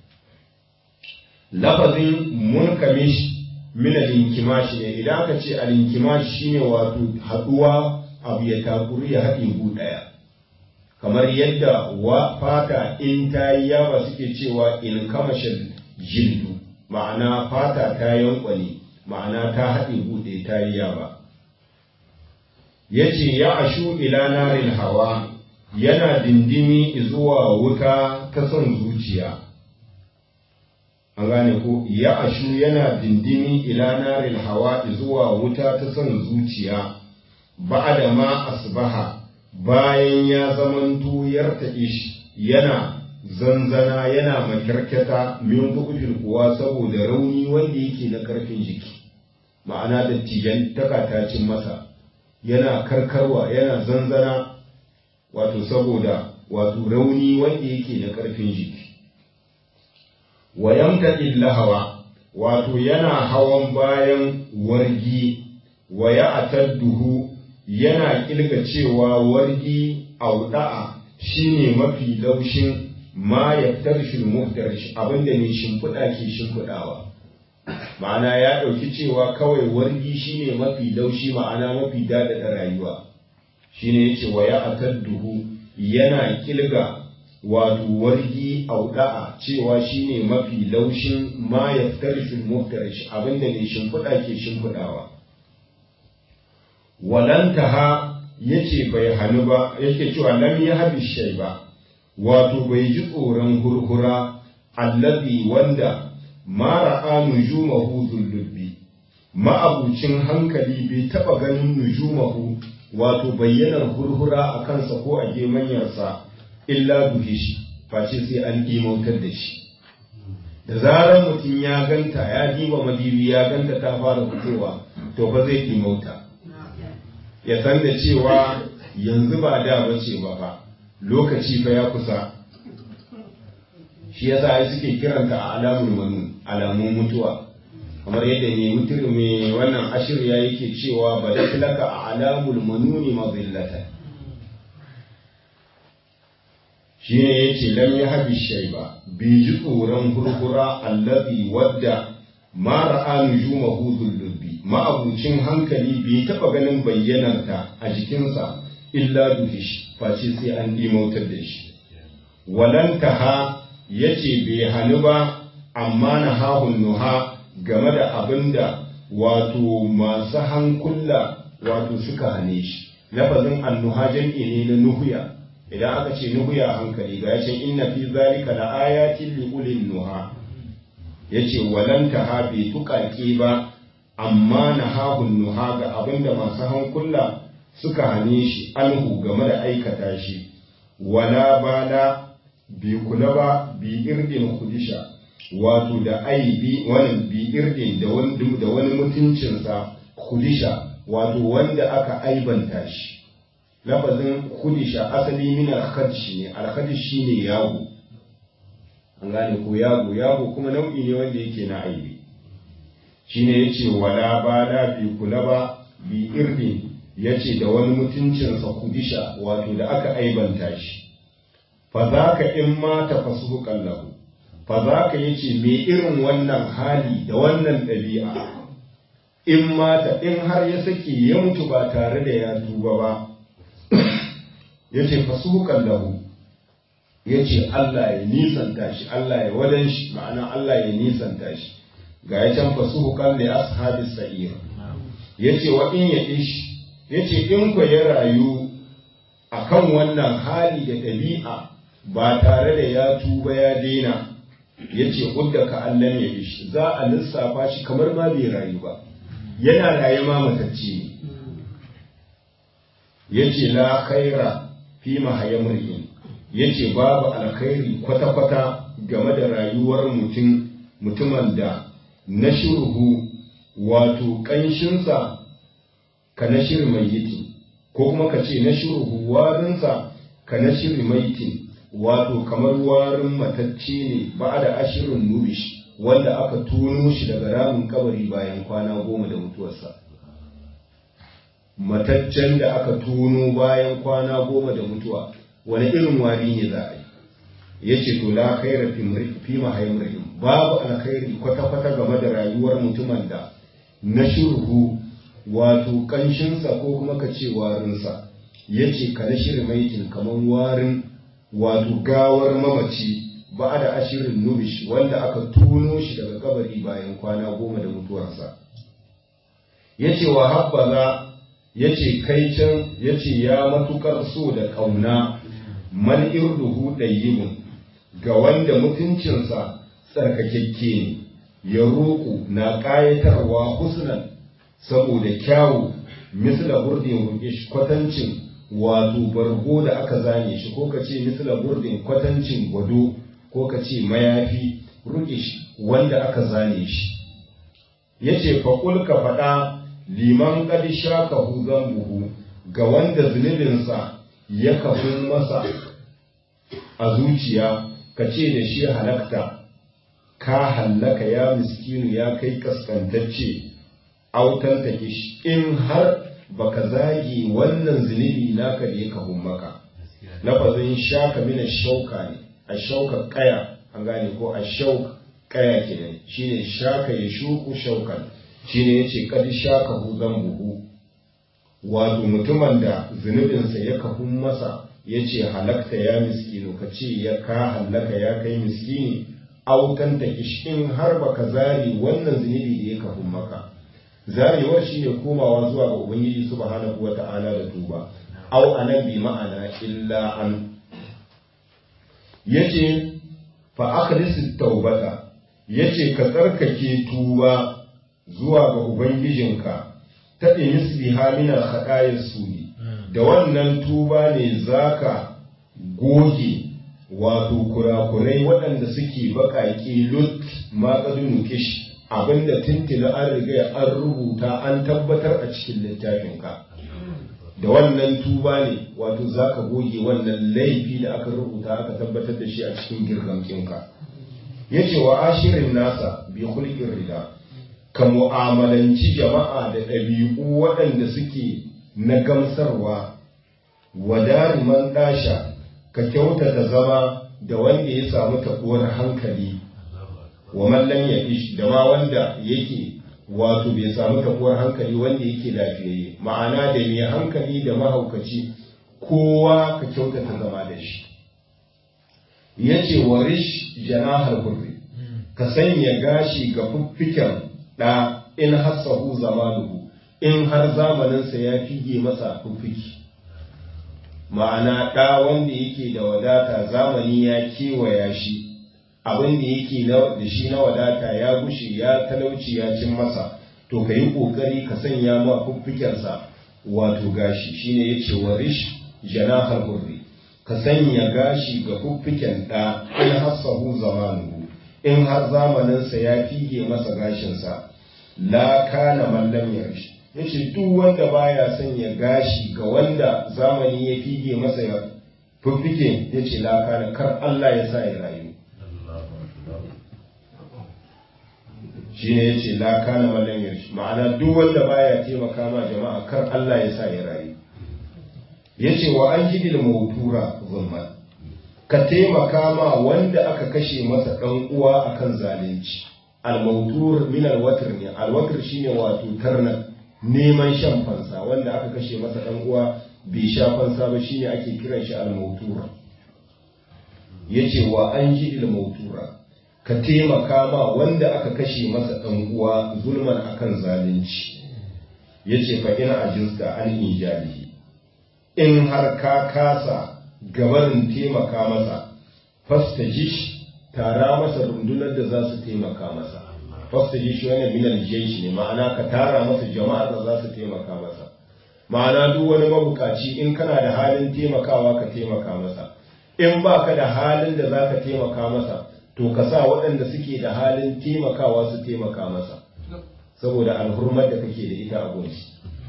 lafazin munkamish min al-inkimash ne idan aka ce al-inkimash shine wato haduwa abu ya takuri ya haɗe gu ɗaya kamar yadda wa fata in ta yi yawa suke cewa in kamashin jildu ma'ana fata ta yankwane ma'ana ta haɗe buɗe ta yi yawa ya ce ya ashu ila narin hawa yana dindimi zuwa wuta ta son zuciya an gane ko ya ashu yana dindimi ila narin hawa zuwa wuta ta son zuciya ba'ada ma asbaha bayan ya zamanto yarta'ish yana zanzana yana makirketa min bu'ufin kuwa saboda rauni wanda yake na karfin jiki ma'ana da tijan takatacin masa yana karkarwa yana zanzana wato saboda wato rauni wanda yake na karfin jiki wayamta illahawa wato yana hawan bayan wargi waya atadduhu yana kilga cewa wargi auda'a shine mafi laushin ma yaftarshul muftarish abinda ne shimfiɗa ke shimfiɗawa ma'ana ya ɗauki cewa kawai wargi shine mafi laushi ma'ana mafi daɗaɗa rayuwa shine yace wa ya atadduhu yana kilga wato wargi auda'a cewa shine mafi laushin ma yaftarshul muftarish abinda ne shimfiɗa ke shimfiɗawa walantaha yace bai hannu ba yake cewa lam yahbi shay ba wato bai ji tsoron hurhura allazi wanda ma ra'a nujumahu dhullubbi ma'abucin hankali bai taba ganin nujumahu wato bayyanar hurhura a kansa ko a gemanyarsa illa duhish face sai an imautar da shi da zarar mutum ya ganta ya diba madibi ya ganta ta fara fitowa to fa zai imauta ya san da cewa yanzu ba da bace ba fa lokaci fa ya kusa shi yasa ai suke kiranta a alamul manu alamun mutuwa kamar yadda ne mutum mai wannan ashir ya yake cewa ba da tilaka a alamul manuni mazillata shine yace lam yahbi shayba bi ji tsoron hurhura allazi wadda ma ra'a nujumahu dhullubbi ma'abucin hankali bai taɓa ganin bayyanarta a jikinsa illa duhish face sai an dimautar da shi walantaha yace bai hannu ba amma na hahun nuha game da abin da wato masu hankula wato suka hane shi lafazin annuha jam'i ne na nuhuya idan aka ce nuhuya hankali ga yacin inna fi zalika la ayatin li ulil nuha yace walantaha bai tuƙaƙe ba amma na hahun nuha ga abin da masu hankula suka hane shi anhu game da aikata shi wala bala bi kula ba bi irdin kudisha wato da aibi wani bi irdin da wani da wani mutuncinsa kudisha wato wanda aka aibanta shi lafazin kudisha asali min al-khadsh ne al-khadsh shine yago an gane ko yago yago kuma nau'i ne wanda yake na aibi shine yace wala bala bi kula ba bi irdin yace da wani mutuncinsa kudisha wato da aka aibanta shi fa za ka in ma ta fasu kallahu fa za ka yace me irin wannan hali da wannan ɗabi'a in mata in har ya sake ya mutu ba tare da ya tuba ba yace fasu kallahu yace Allah ya nisanta shi Allah ya wadan shi ma'ana Allah ya nisanta shi ga ya can fasu kalli ashabis sa'ir yace wa in ya ish yace in ku ya rayu akan wannan hali da ɗabi'a ba tare da ya tuba ya daina ya ce udda ka Allah ya ishi za a lissafa shi kamar ma bai rayu ba yana raye ma matacce ne ya ce la khaira fi mahayamrihin ya ce babu alkhairi kwata-kwata game da rayuwar mutum mutumin da na shirhu wato ƙanshinsa ka na shiri mai ko kuma ka ce na shirhu warinsa ka na shiri maitin wato kamar warin matacce ne ba da ashirin nubish wanda aka tuno shi daga ramin kabari bayan kwana goma da mutuwarsa mataccen da aka tuno bayan kwana goma da mutuwa wani irin wari ne za a yi ya ce to la khaira fi mahaimrihim babu alkhairi kwata-kwata game da rayuwar mutumin da na shirhu wato kanshinsa ko kuma ka ce warinsa ya ce ka na shirin maitin kamar warin wato gawar mamaci ba da ashirin nubish wanda aka tuno shi daga kabari bayan kwana goma da mutuwarsa ya ce wa habbaza ya ce kai can ya ce ya matukar so da ƙauna man irduhu ɗayyibun ga wanda mutuncinsa tsarkakekke ne ya roƙo na ƙayatarwa husnan saboda kyawu misla burdin rukish kwatancin wato bargo da aka zane shi ko ka ce misla burdin kwatancin gwado ko ka ce mayafi rukish wanda aka zane shi ya ce faƙul ka faɗa liman ƙadi shaka huzan buhu ga wanda zunubinsa ya kafin masa a zuciya ka ce da shi halakta ka hallaka ya miskinu ya kai kaskantacce autan ta in har baka zagi wannan zunubi naka da ya kahun maka lafazin shaka mina shauka ne a shauka kaya an gane ko a shauk kaya kenan shine shaka ya shuku shaukan shine yace kadi shaka hu buhu wato mutumin da zunubinsa ya kahun masa yace halakta ya miskinu ka ce ya ka hallaka ya kai miskini autan ta in har baka zari wannan zunubi da ya kahun maka zarewar shi ne komawa zuwa ga ubangiji subhanahu wa ta'ala da tuba au anan bi ma'ana illa an yace fa akhlis taubata yace ka tsarkake tuba zuwa ga ubangijinka ta inis biha min al suni da wannan tuba ne zaka goge wato kurakurai waɗanda suke baƙaƙe lut ma kish abinda tuntuna an riga an rubuta an tabbatar a cikin littafinka da wannan tuba ne wato za ka goge wannan laifi da aka rubuta aka tabbatar da shi a cikin girgamkinka ya ce wa ashirin nasa bi hulkin rida ka mu'amalanci jama'a da ɗabi'u waɗanda suke na gamsarwa wa man ɗasha ka kyautata zama da wanda ya samu taɓuwar hankali wa mallam ya ish da ma wanda yake wato bai samu taɓuwar hankali wanda yake lafiyayye ma'ana da mai hankali da mahaukaci kowa ka kyautata zama da shi ya ce wa rish janahar hurri ka sanya gashi ga fuffiken ɗa in hassahu zamanuhu in har zamaninsa ya fige masa fuffiki ma'ana ɗa wanda yake da wadata zamani ya kewaya shi abin da yake da shi na wadata ya gushe ya talauci ya cin masa to ka yi ƙoƙari ka sanya ma fuffikensa wato gashi shine ya ce wa rish janahar hurri ka sanya gashi ga fuffiken ɗa in hassahu zamanuhu in har zamaninsa ya fige masa gashinsa la kana mallam yarshi ya ce duk wanda baya sanya gashi ga wanda zamani ya fige masa ya fiffike ya ce la kana kar Allah ya sa ya rayu shi ne ya ce la kana mallam yarshi ma'ana duk wanda baya taimaka ma jama'a kar Allah ya sa ya rayu ya ce wa an jidil mautura zulman ka taimaka ma wanda aka kashe masa ɗan uwa akan zalunci al-mautur min al-watr ne al-watr shine wato tarna neman shan fansa wanda aka kashe masa ɗan uwa bai sha fansa ba shine ake kiran shi al-mautura yace wa an ji al-mautura ka taimaka ma wanda aka kashe masa ɗan uwa zulman akan zalunci yace fa ina ajizta an ijalihi in har ka kasa gabarin taimaka masa fastajish tara masa rundunar da za su taimaka masa fastajish wani minal jaish ne ma'ana ka tara masa jama'a da za su taimaka masa ma'ana duk wani mabukaci in kana da halin taimakawa ka taimaka masa in ba ka da halin da za ka taimaka masa to ka sa waɗanda suke da halin taimakawa su taimaka masa saboda alhurmar da kake da ita a gunshi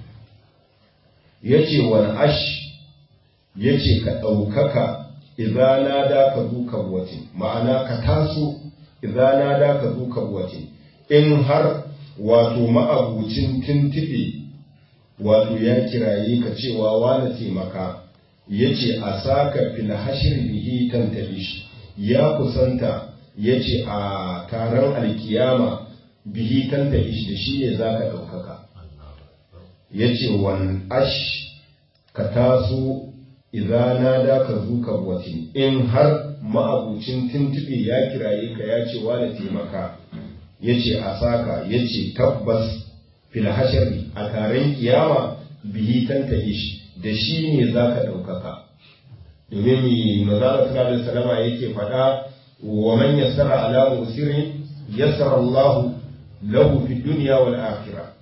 ya ce wani ash ya ce ka ɗaukaka izana da ka zuka watin ma'ana ka taso izana da ka zuka watin in har wato ma'abucin tuntuɓe wato ya kiraye ka cewa wani taimaka ya ce a saka fil hashir bihi tantalish ya kusanta ya ce a taron alkiyama bihi tantalish da shi ne za ka ɗaukaka ya ce wan ash ka taso idana da ka zuka watin in har ma'abucin tuntuɓe ya kiraye ka ya ce wani taimaka ya ce a saka ya ce tabbas fil hashari a taron kiyama bihi tantalish da shi ne za ka ɗaukaka domin mi mazala sallallahu alaihi salama yake faɗa wa man yassara ala musirin yassara Allah lahu fi dunya wal akhirah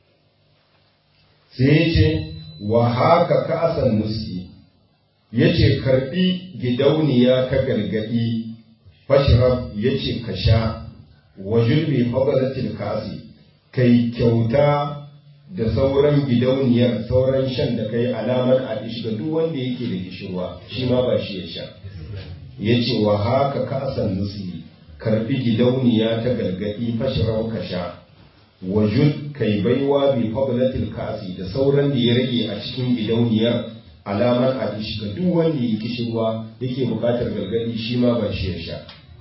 sai yace wa haka ka asan nusi yace karbi gidauniya ta gargadi fashrab yace ka sha wa julbi fadlatil kasi kai kyauta da sauran gidauniyar sauran shan da kai alamar a ga duk wanda yake da gishirwa shi ma ba shi ya sha ya ce wa haka ka asan nusi karbi gidauniya ta gargadi fashirau ka sha wajud kai baiwa bi fadlatil kasi da sauran da ya rage a cikin gidauniyar alamar a ga duk wanda ya gishirwa yake bukatar gargadi shi ma ba shi ya sha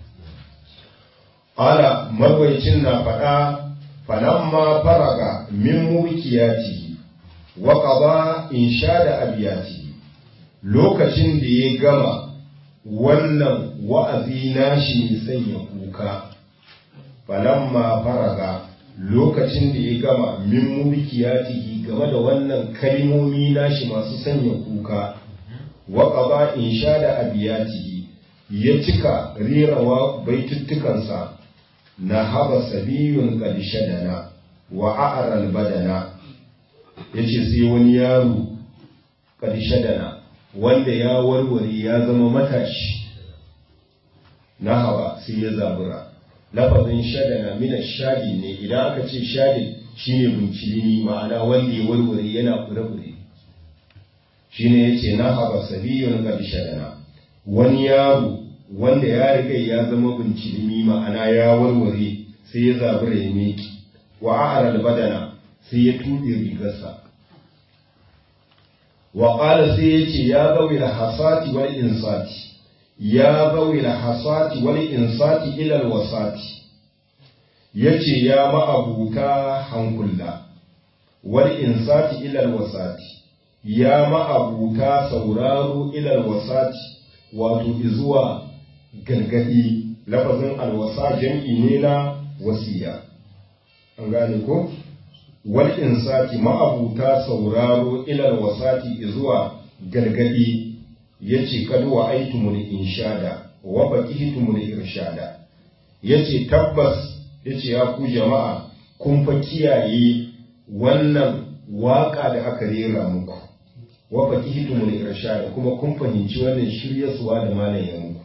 ala marwaicin na faɗa falamma faraga min mulkiyatihi wa qada inshada abiyatihi lokacin da ya gama wannan wa'azi nashi ne sanya kuka falamma faraga lokacin da ya gama min mulkiyatihi game da wannan kalmomi nashi masu sanya kuka wa qada inshada abiyatihi ya cika rerawa baituttukansa na haba sabiyun ƙadishadana wa a'aral badana ya ce sai wani yaro ƙadishadana wanda ya warware ya zama matashi na haba sai ya zabura lafazin shadana mina shadi ne idan aka ce shadi shine bincilini ma'ana wanda ya warware yana kure-kure shine ya ce na haba sabiyun ƙadishadana wani yaro wanda ya riga ya zama bincilimi ma'ana ya warware sai ya zabura ya meki wa a'aral badana sai ya tuɗe rigarsa wa qala sai yace ya gawi da hasati wal insati ya gawi da hasati wal insati ila al wasati yace ya ma'abuta hankulla wal insati ila al wasati ya ma'abuta sauraro ila al wasati wato zuwa gargadi lafazin alwasa jam'i ne na wasiya an gane ko wal insati ma'abuta sauraro ilal wasati zuwa gargadi yace kad wa aitumul inshada wa baqitumul irshada yace tabbas yace ya ku jama'a kun fa kiyaye wannan waka da aka rera muku wa baqitumul irshada kuma kun fahimci wannan shiryarsuwa da malamin muku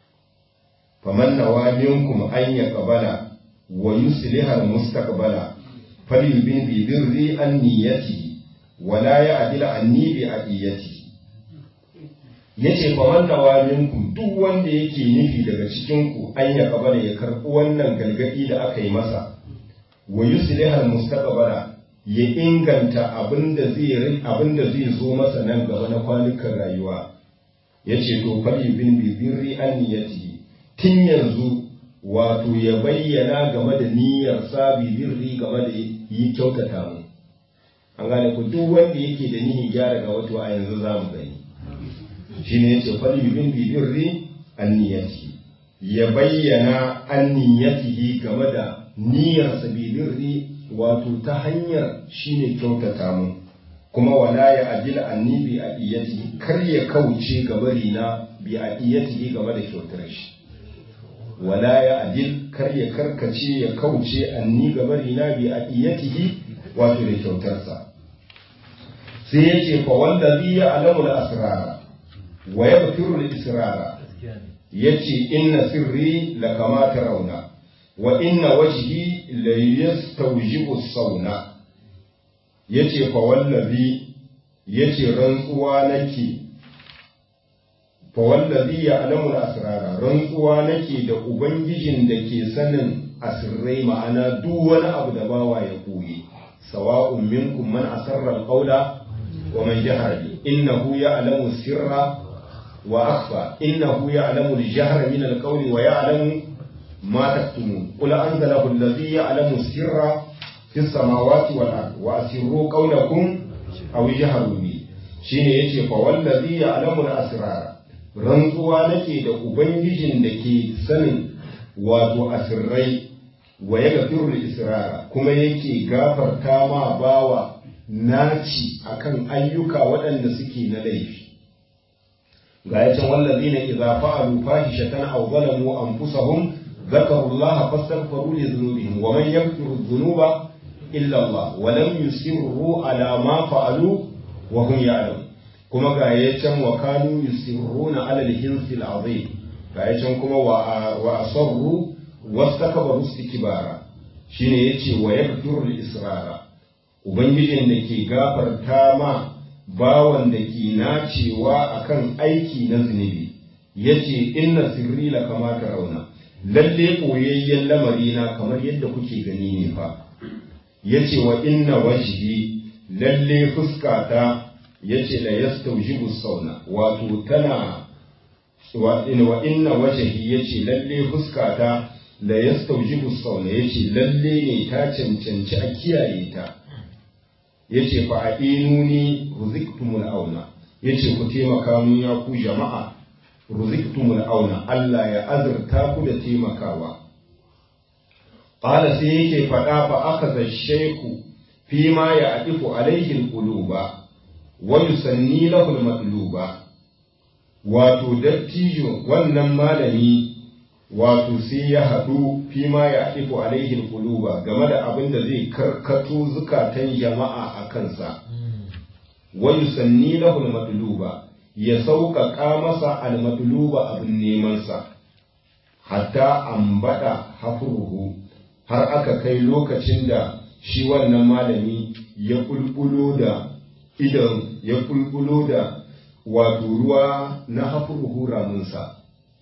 faman nawa minkum an yaqbala wa yusliha al-mustaqbala falyubin bi birri an niyyati wa la ya'dil anni bi adiyati yace faman nawa minkum duk wanda yake nufi daga cikin ku an yaqbala ya karbi wannan galgadi da aka yi masa wa yusliha al-mustaqbala ya inganta abinda zai abinda zai zo masa nan gaba na kwanukan rayuwa yace to falyubin bi birri an niyyati tun yanzu wato ya bayyana game da niyyar sabi birri game da yi kyautata mu an gane ku duk wanda yake da niyyar gyara ga wato a yanzu za mu gani shi ne yace fali bin birri an niyyati ya bayyana an niyyatihi game da niyyar sabi birri wato ta hanyar shine kyautata mu kuma wala ya ajila anni bi adiyati kar ya kauce gabari na bi adiyati game da kyautar shi wala ya adil kar ya karkace ya kauce anni gabari na bi adiyatihi wato da kyautarsa sai ya ce fa wallazi ya alamu da asrara wa yabtiru al israra yace inna sirri la kama tarawna wa inna wajhi la yastawjibu sauna yace fa wallazi yace rantsuwa nake fa wallazi ya alamu asrara rantsuwa nake da ubangijin da ke sanin asirrai ma'ana duk wani abu da bawa ya koyi sawa'un minkum man asarra alqawla wa man jahara bi innahu ya'lamu sirra wa akhfa innahu ya'lamu al-jahra min al-qawli wa ya'lamu ma taktumun qul anzalahu allazi ya'lamu sirra fi samawati wal ard wa asirru qawlakum aw jahru bi shine yace fa wallazi ya'lamu al-asrara rantsuwa nake da Ubangijin da ke sanin wato asirrai wa ya gafiru israra kuma yake gafarta ma bawa naci akan ayyuka waɗanda suke na laifi ga ya can wallazi na idza fa'alu fahishatan aw zalamu anfusahum ذكروا الله فاستغفروا لذنوبهم ومن يغفر الذنوب إلا الله ولم يصروا على ما فعلوا وهم يعلمون kuma ga ya can wa kanu yusirruna ala al-hinsi al-azim ga ya can kuma wa wa asarru wastakbaru istikbara shine yace wa yaghfiru al-israra ubangijin da ke gafarta ma bawan da ke nacewa akan aiki na zunubi yace inna sirri la kama rauna. lalle koyayyen lamari na kamar yadda kuke gani ne fa yace wa inna wajhi lalle fuskata yace la yastawjibu sauna wato tana wa inna wajhi yace lalle fuskata la yastawjibu sauna yace lalle ne ta cancanci a kiyaye ta yace fa ainuni ruziktumul auna yace ku taimaka mun ya ku jama'a ruziktumul auna Allah ya azurta ku da taimakawa qala sai yake faɗa fa akaza shayku fi ma ya adifu alaihi alquluba wa yusanni lahu almatluba wato dattijo wannan malami wato sai ya haɗu fi ma ya adifu alaihi alquluba game da abin da zai karkato zukatan jama'a a kansa wa yusanni lahu almatluba ya sauƙaƙa masa almatluba abin nemansa hatta ambata hafruhu har aka kai lokacin da shi wannan malami ya kulkulo da idan ya kulkulo da wato ruwa na hafruhu ramunsa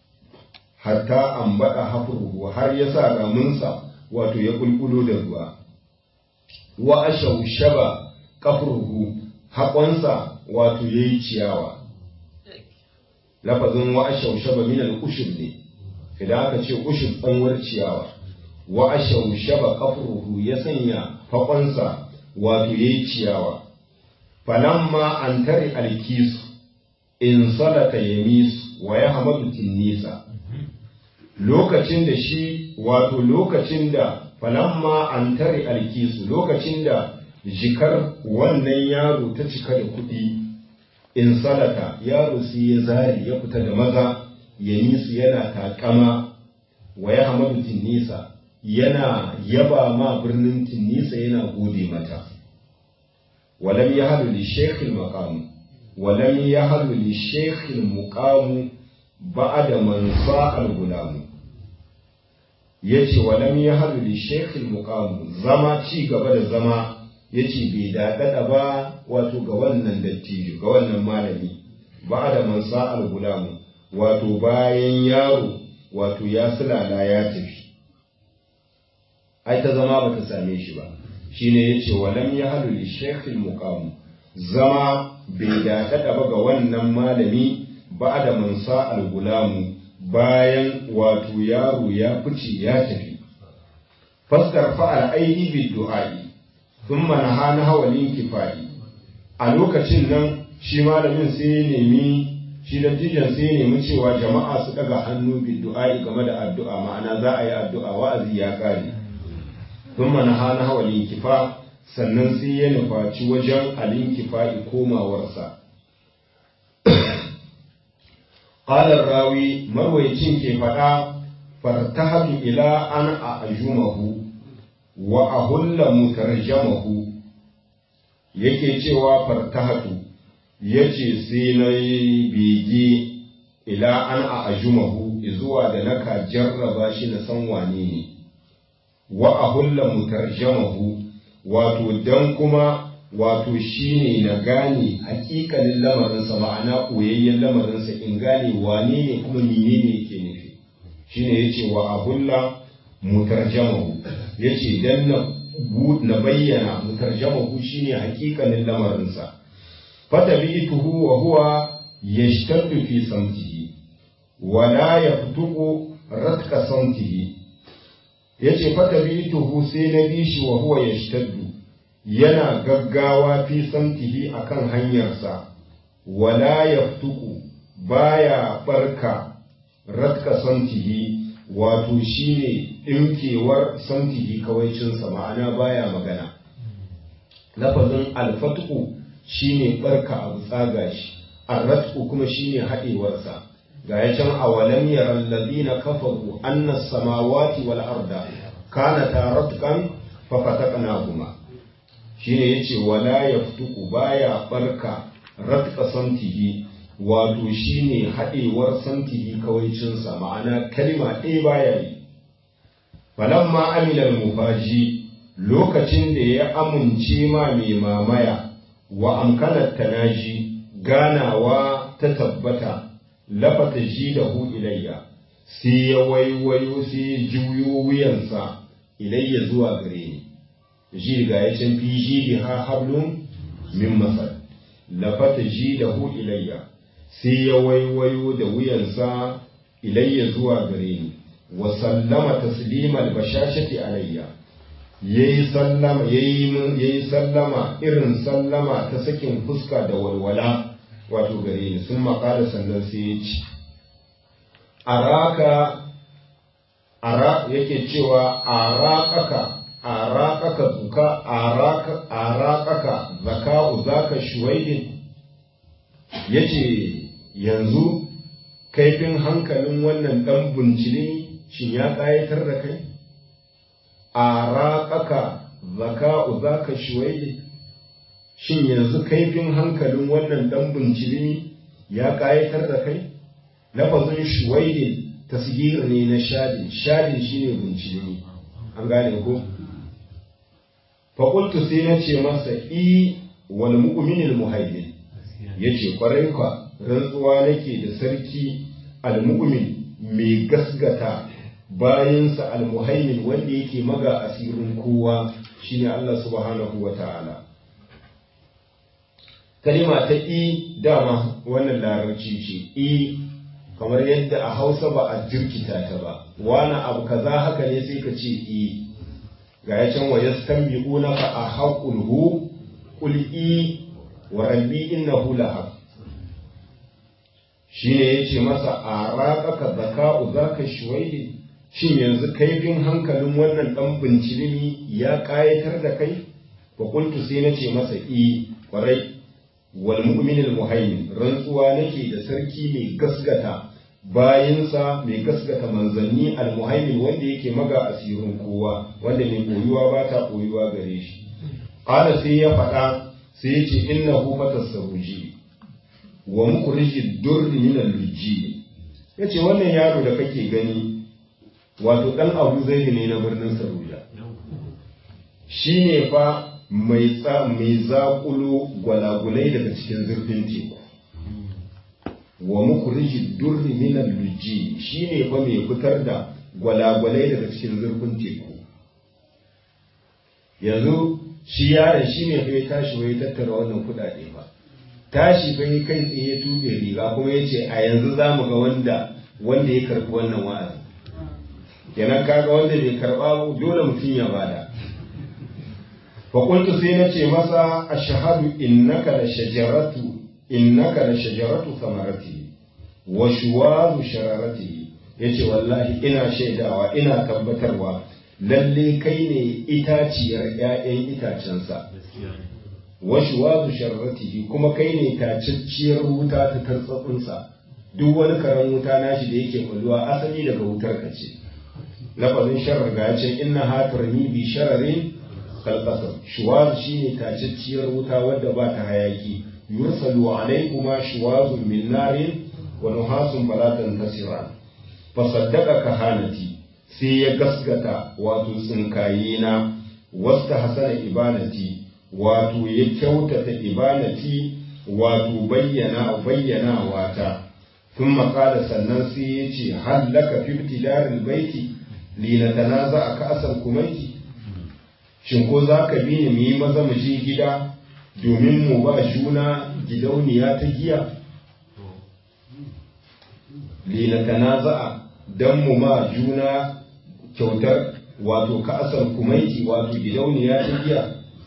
hatta ambata hafruhu har ya sa ramunsa wato ya kulkulo da ruwa wa ashaushaba kafruhu haƙonsa wato yayi ciyawa lafazin wa ashaushaba min al-ushub ne idan aka ce ushub tsanwar ciyawa wa ashaushaba qafruhu ya sanya fakonsa wato yayi ciyawa falamma an tari alkisu in salata yamis wa ya hamadu tinnisa lokacin da shi wato lokacin da falamma an tari alkisu lokacin da jikar wannan yaro ta cika da kuɗi in salata yaro sai ya zari ya fita da maza yamisu yana takama wa ya hamadu tinnisa yana yaba ma birnin tinnisa yana gode mata ولم يهل للشيخ المقام ولم يهل للشيخ المقام بعد من صاع الغلام yace walam ya halu li shekul muqam zama ci gaba da zama yace bai dadada ba wato ga wannan dattijo ga wannan malami ba da man sa'al gulam wato bayan yaro wato ya sulala ya tafi ai ta zama bata same shi ba shine yace walam ya halu li shaykhil muqam zama bai dakata ba ga wannan malami ba da mansa al gulamu bayan wato yaro ya fice ya tafi faskar fa'al aidi bid du'ai thumma nahana hawalin kifai a lokacin nan shi malamin sai ya nemi shi dattijan sai ya nemi cewa jama'a su daga hannu bid du'ai game da addu'a ma'ana za a yi addu'a wa'azi ya kare sun mana hana hawalin kifa sannan sai ya nufaci wajen alin kifa'i komawarsa. Ƙalar rawi marwaicin ke faɗa fartahatu ila an a ajumahu wa a hulla mutarjamahu yake cewa fartahatu ya ce sai na yi bege ila an a ajumahu zuwa da naka jarraba shi na san wane ne. wa a hulla mutarjamahu wato dan kuma wato shine na gane hakikalin lamarinsa ma'ana koyayyen lamarinsa in gane wane ne kuma mene ne yake nufi shine yace wa a hulla mutarjamahu yace dan na na bayyana mutarjamahu shine hakikalin lamarinsa fatabi'tuhu wa huwa yashtaddu fi samtihi wa la yaftuqu ratka samtihi ya ce fata tuhu sai na bi shi wa huwa ya yana gaggawa fi samtihi a kan hanyarsa wala ya fituku baya barka ratka samtihi wato shine ɗinkewar samtihi kawaicinsa ma'ana baya magana lafazin alfatuku shine barka abu tsaga shi arratku kuma shine haɗewarsa ga ya can awalam yaran ladina kafaru anna samawati wal arda kanata ratqan fa fataqnahuma shine yace wala yaftuku baya barka ratqa samtihi wato shine hadewar samtihi kawaicin sa ma'ana kalma ɗaya baya yi falamma amila al-mufaji lokacin da ya amince ma mai mamaya wa amkanar tanaji ganawa ta tabbata lafata ji da hu ilayya sai ya waiwayo sai ya juyo wuyansa ilayya zuwa gare ni ji ga ya can fi ji da ha hablum min masar lafata ji da hu ilayya sai ya waiwayo da wuyansa ilayya zuwa gare ni wa sallama taslimal bashashati alayya yayi sallama yayi yayi sallama irin sallama ta sakin fuska da walwala wato gare ni sun makala sannan sai ya ci araka ara yake cewa arakaka arakaka zuka araka arakaka zaka'u zaka shuwaidin yace yanzu kaifin hankalin wannan dan buncili shin ya kayatar da kai arakaka zaka'u zaka shuwaidin shin yanzu kaifin hankalin wannan dan bincilimi ya kayatar da kai lafazin shuwaidin tasgir ne na shadin shadin shine bincilimi an gane ko faƙultu sai na ce masa i wal mu'minil muhaimin yace kwarai kwa rantsuwa nake da sarki al-mu'min mai gasgata bayansa al-muhaimin wanda yake maga asirin kowa shine Allah subhanahu wa ta'ala kalima ta i dama wannan larabci ce i kamar yadda a hausa ba a jirkita ta ba wani abu kaza haka ne sai ka ce i ga ya can wa yastanbi'unaka a haqqul hu qul i wa rabbi innahu lahaq shine yace masa araqaka zaka'u zaka shuwaidi shin yanzu kaifin hankalin wannan dan bincilimi ya kayatar da kai fa qultu sai nace masa i kwarai wal mu'minil muhaimin rantsuwa nake da sarki mai gaskata bayinsa mai gaskata manzanni al muhaimin wanda yake maga asirin kowa wanda mai koyuwa ba ta koyuwa gare shi qala sai ya faɗa sai ya ce innahu fatasawji wa mukhriji durri min al lujji yace wannan yaro da kake gani wato dan Abu Zaid ne na birnin Saruja shine fa mai tsa mai zaƙulo gwalagulai daga cikin zurfin teku wa mukhriji durri min al-lujji shine fa mai fitar da gwalagulai daga cikin zurfin teku yanzu shi yaron shine fa ya tashi wai tattara wannan kudade fa tashi fa kai tsaye ya tube riga kuma yace a yanzu zamu ga wanda wanda ya karbi wannan wa'azi kenan kaga wanda bai karba dole mutum ya bada faƙultu sai na ce masa a shahadu innaka da shajaratu innaka da shajaratu samarati wa shuwazu shararati ya ce wallahi ina shaidawa ina tabbatarwa lalle kai ne itaciyar ‘ya'yan itacensa wa shuwazu shararati kuma kai ne tacacciyar wuta ta tartsatsinsa duk wani karen wuta nashi da yake kwalluwa asali daga wutar ka ce lafazin sharar ga ya ce inna hatarni bi shararin kalkasar shuwaz shine tacacciyar wuta wadda ba ta hayaki yursalu alaykuma shuwazun min narin wa nuhasun falatan tasiran fa saddaqa kahanati sai ya gaskata wato tsinkaye na wasta hasana ibanati wato ya kyautata ibanati wato bayyana bayyana wata ثم قال sannan sai ya ce hallaka fi ibtidaril baiti linatanaza aka asal kumaiti shin ko za ka bi ni mu yi maza mu je gida domin mu ba juna gidauniya ta giya linatana za'a don mu ma juna kyautar wato ka'asar kumaiti wato gidauniya ta giya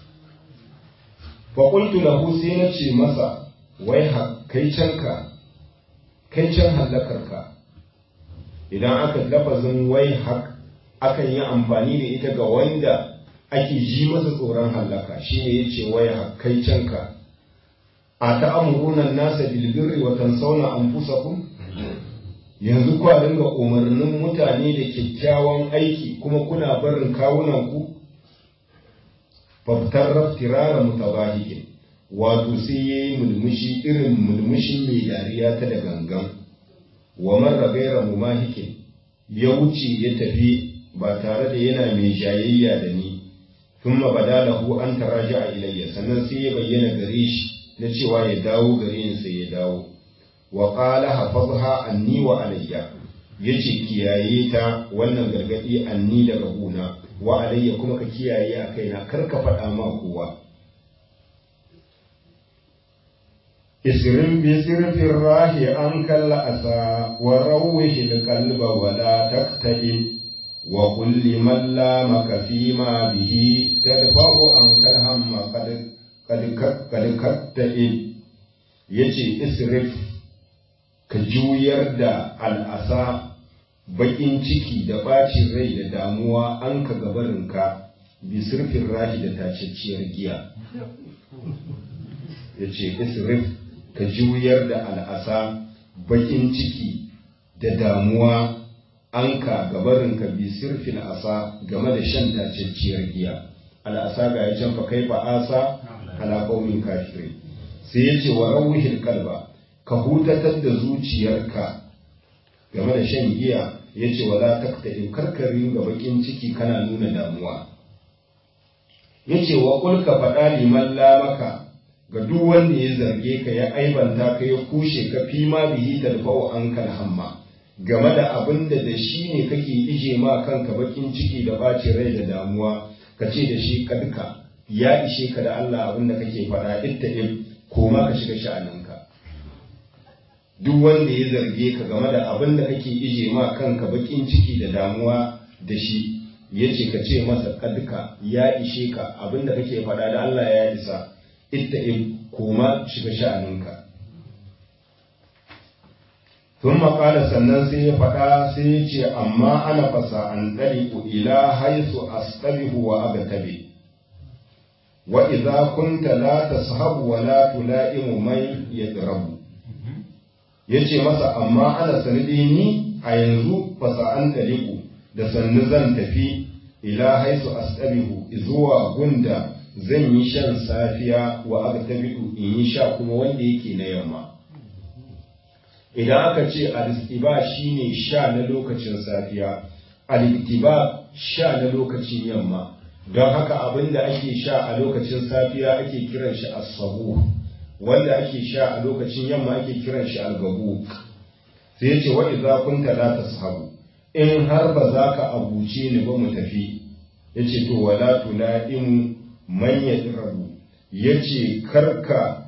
faƙultu lahu sai na ce masa wai kai canka kai can hallakarka idan aka lafazin wai hak akan yi amfani da ita ga wanda ake ji masa tsoron hallaka shi ne ya ce waya kai canka a ta'amurunan nasa bilbirri wa tansawna anfusakum yanzu kwa dinga umarnin mutane da kyakkyawan aiki kuma kuna barin kawunan ku faftar raftirara mutabahikin wato sai yayi mulmushi irin mulmushin mai dariya ta da gangan wa marra gaira mumahikin ya wuce ya tafi ba tare da yana mai jayayya da ni ثم بدا له أن تراجع إلي sannan sai ya bayyana gare shi na cewa ya dawo gare ni sai ya dawo wa qala hafazha anni wa alayya yace kiyaye ta wannan gargadi anni daga guna wa alayya kuma ka kiyaye a kaina kar ka faɗa ma kowa isrin bi sirfin rahi an kalla asa wa rawwihi alqalba wa la taqtadim وقل لمن لامك فيما به تدفع عنك الهم قد قد قد كتئب yace isrif ka juyar da al'asa baƙin ciki da ɓacin rai da damuwa an ka gabarinka bi sirfin rahi da tacacciyar giya yace isrif ka juyar da al'asa baƙin ciki da damuwa an ka gabarinka bi sirfin asa game da shan tacacciyar giya al'asa ga ya can fa kai fa asa ala qaumin kafiri sai ya ce wa rawihil kalba ka hutatar da zuciyarka game da shan giya ya ce wala taktadim karkarin ga bakin ciki kana nuna damuwa ya ce wa kulka faɗa liman lamaka ga duk wanda ya zarge ka ya aibanta ka ya kushe ka fi ma bihi tadfa'u ankal hamma game da abin da da shi ne kake ije ma kanka bakin ciki da ɓacin rai da damuwa ka ce da shi kadka ya ishe ka da Allah abin da kake faɗa itta'ib koma ka shiga sha'aninka duk wanda ya zarge ka game da abin da kake ije ma kanka bakin ciki da damuwa da shi ya ce ka ce masa kadka ya ishe ka abin da kake faɗa da Allah ya isa ita in koma shiga sha'aninka tun maƙala sannan sai ya faɗa sai ya ce amma ana fasa an ɗari ila haisu asɗabihu wa agatabe wa idza kunta la tashabu wa la tulaimu man yadrabu yace masa amma ana sanadi ni a yanzu fasa an ɗariku da sannu zan tafi ila haisu asɗabihu zuwa gunda zan yi shan safiya wa agtabihu in yi sha kuma wanda yake na yamma idan aka ce al-istiba shine sha na lokacin safiya al-ittiba sha na lokacin yamma don haka abin da ake sha a lokacin safiya ake kiran shi as-sabuh wanda ake sha a lokacin yamma ake kiran shi al-gabu sai yace wa idza kunta la tashabu in har ba za ka abuce ni ba mu tafi yace to wala tulaimu man yadrabu yace karka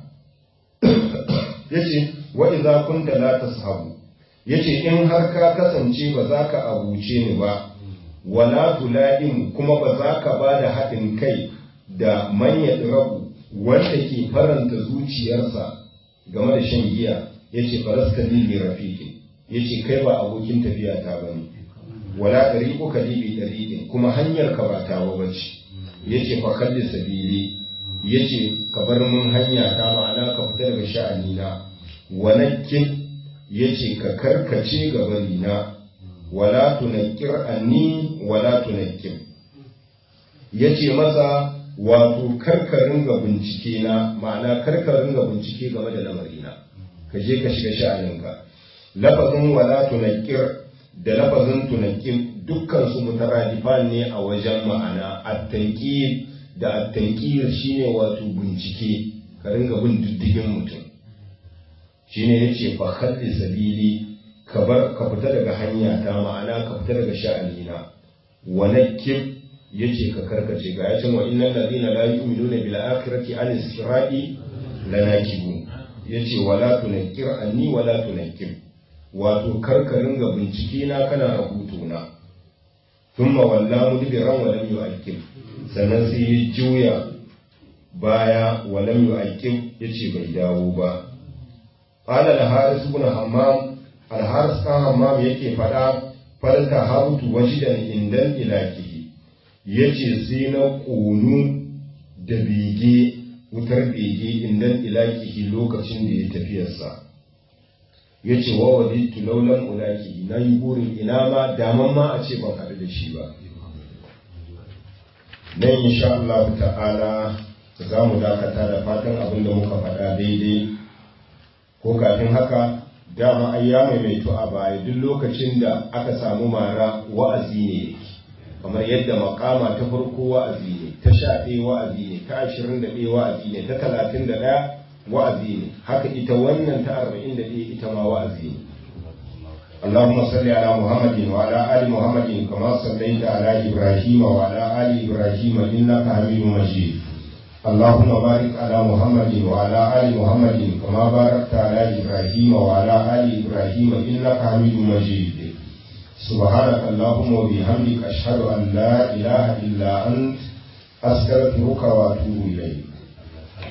yace wa idza kunta la tashabu yace in har ka kasance ba za ka abuce ni ba wala tulaimu kuma ba za ka ba da haɗin kai da man yadrabu wanda ke faranta zuciyarsa game da shan giya yace faraska libi rafiqin yace kai ba abokin tafiya ta bane wala dariqu ka libi dariqin kuma hanyar ka ba tawa bace yace fa kalli sabili yace ka bar mun hanya ta ma'ana ka fita daga sha'ani na walakin yace ka karkace gabani na wala tunakkir anni wala tunakkir yace masa wato karkarin ga bincike na ma'ana karkarin ga bincike game da lamarina ka je ka shiga sha'aninka lafazin wala tunakkir da lafazin tunakkir dukkan su mutaradifan ne a wajen ma'ana at-tanqir da at-tanqir shine wato bincike ka ringa bin diddigin mutum shine yace fa khalli sabili ka bar ka fita daga hanya ta ma'ana ka fita daga sha'anina wa nakib yace ka karkace ga yacin wa innal ladina la yu'minuna bil akhirati an sirati lanakibun yace wala tunakkir anni wala tunakkir wato karkarin ga bincike na kana rahoto na thumma walla mudbiran wa lam yu'akkib sannan sai ya juya baya wa lam yu'akkib yace bai dawo ba qala al-haris ibn hammam al-haris kan hammam yake fada falka harutu wajidan indan ilakihi yace sai na ƙonu da bege wutar bege indan ilakihi lokacin da ya tafiyarsa ya ce wa wadi tulaulan ulaki na yi burin ina ma daman ma a ce ban haɗu da shi ba nan insha Allah ta'ala za mu dakata da fatan abin da muka faɗa daidai ko kafin haka dama ai ya maimaito a baya duk lokacin da aka samu mara wa'azi ne yake kamar yadda makama ta farko wa'azi ne ta sha ɗaya wa'azi ne ta ashirin da ɗaya wa'azi ne ta talatin da ɗaya wa'azi ne haka ita wannan ta arba'in da ɗaya ita ma wa'azi ne اللهم صل على محمد وعلى آل محمد كما صليت على إبراهيم وعلى آل إبراهيم إنك حميد مجيد اللهم بارك على محمد وعلى آل محمد كما باركت على إبراهيم وعلى آل إبراهيم إنك حميد مجيد سبحانك اللهم وبحمدك أشهد أن لا إله إلا أنت أستغفرك وأتوب إليك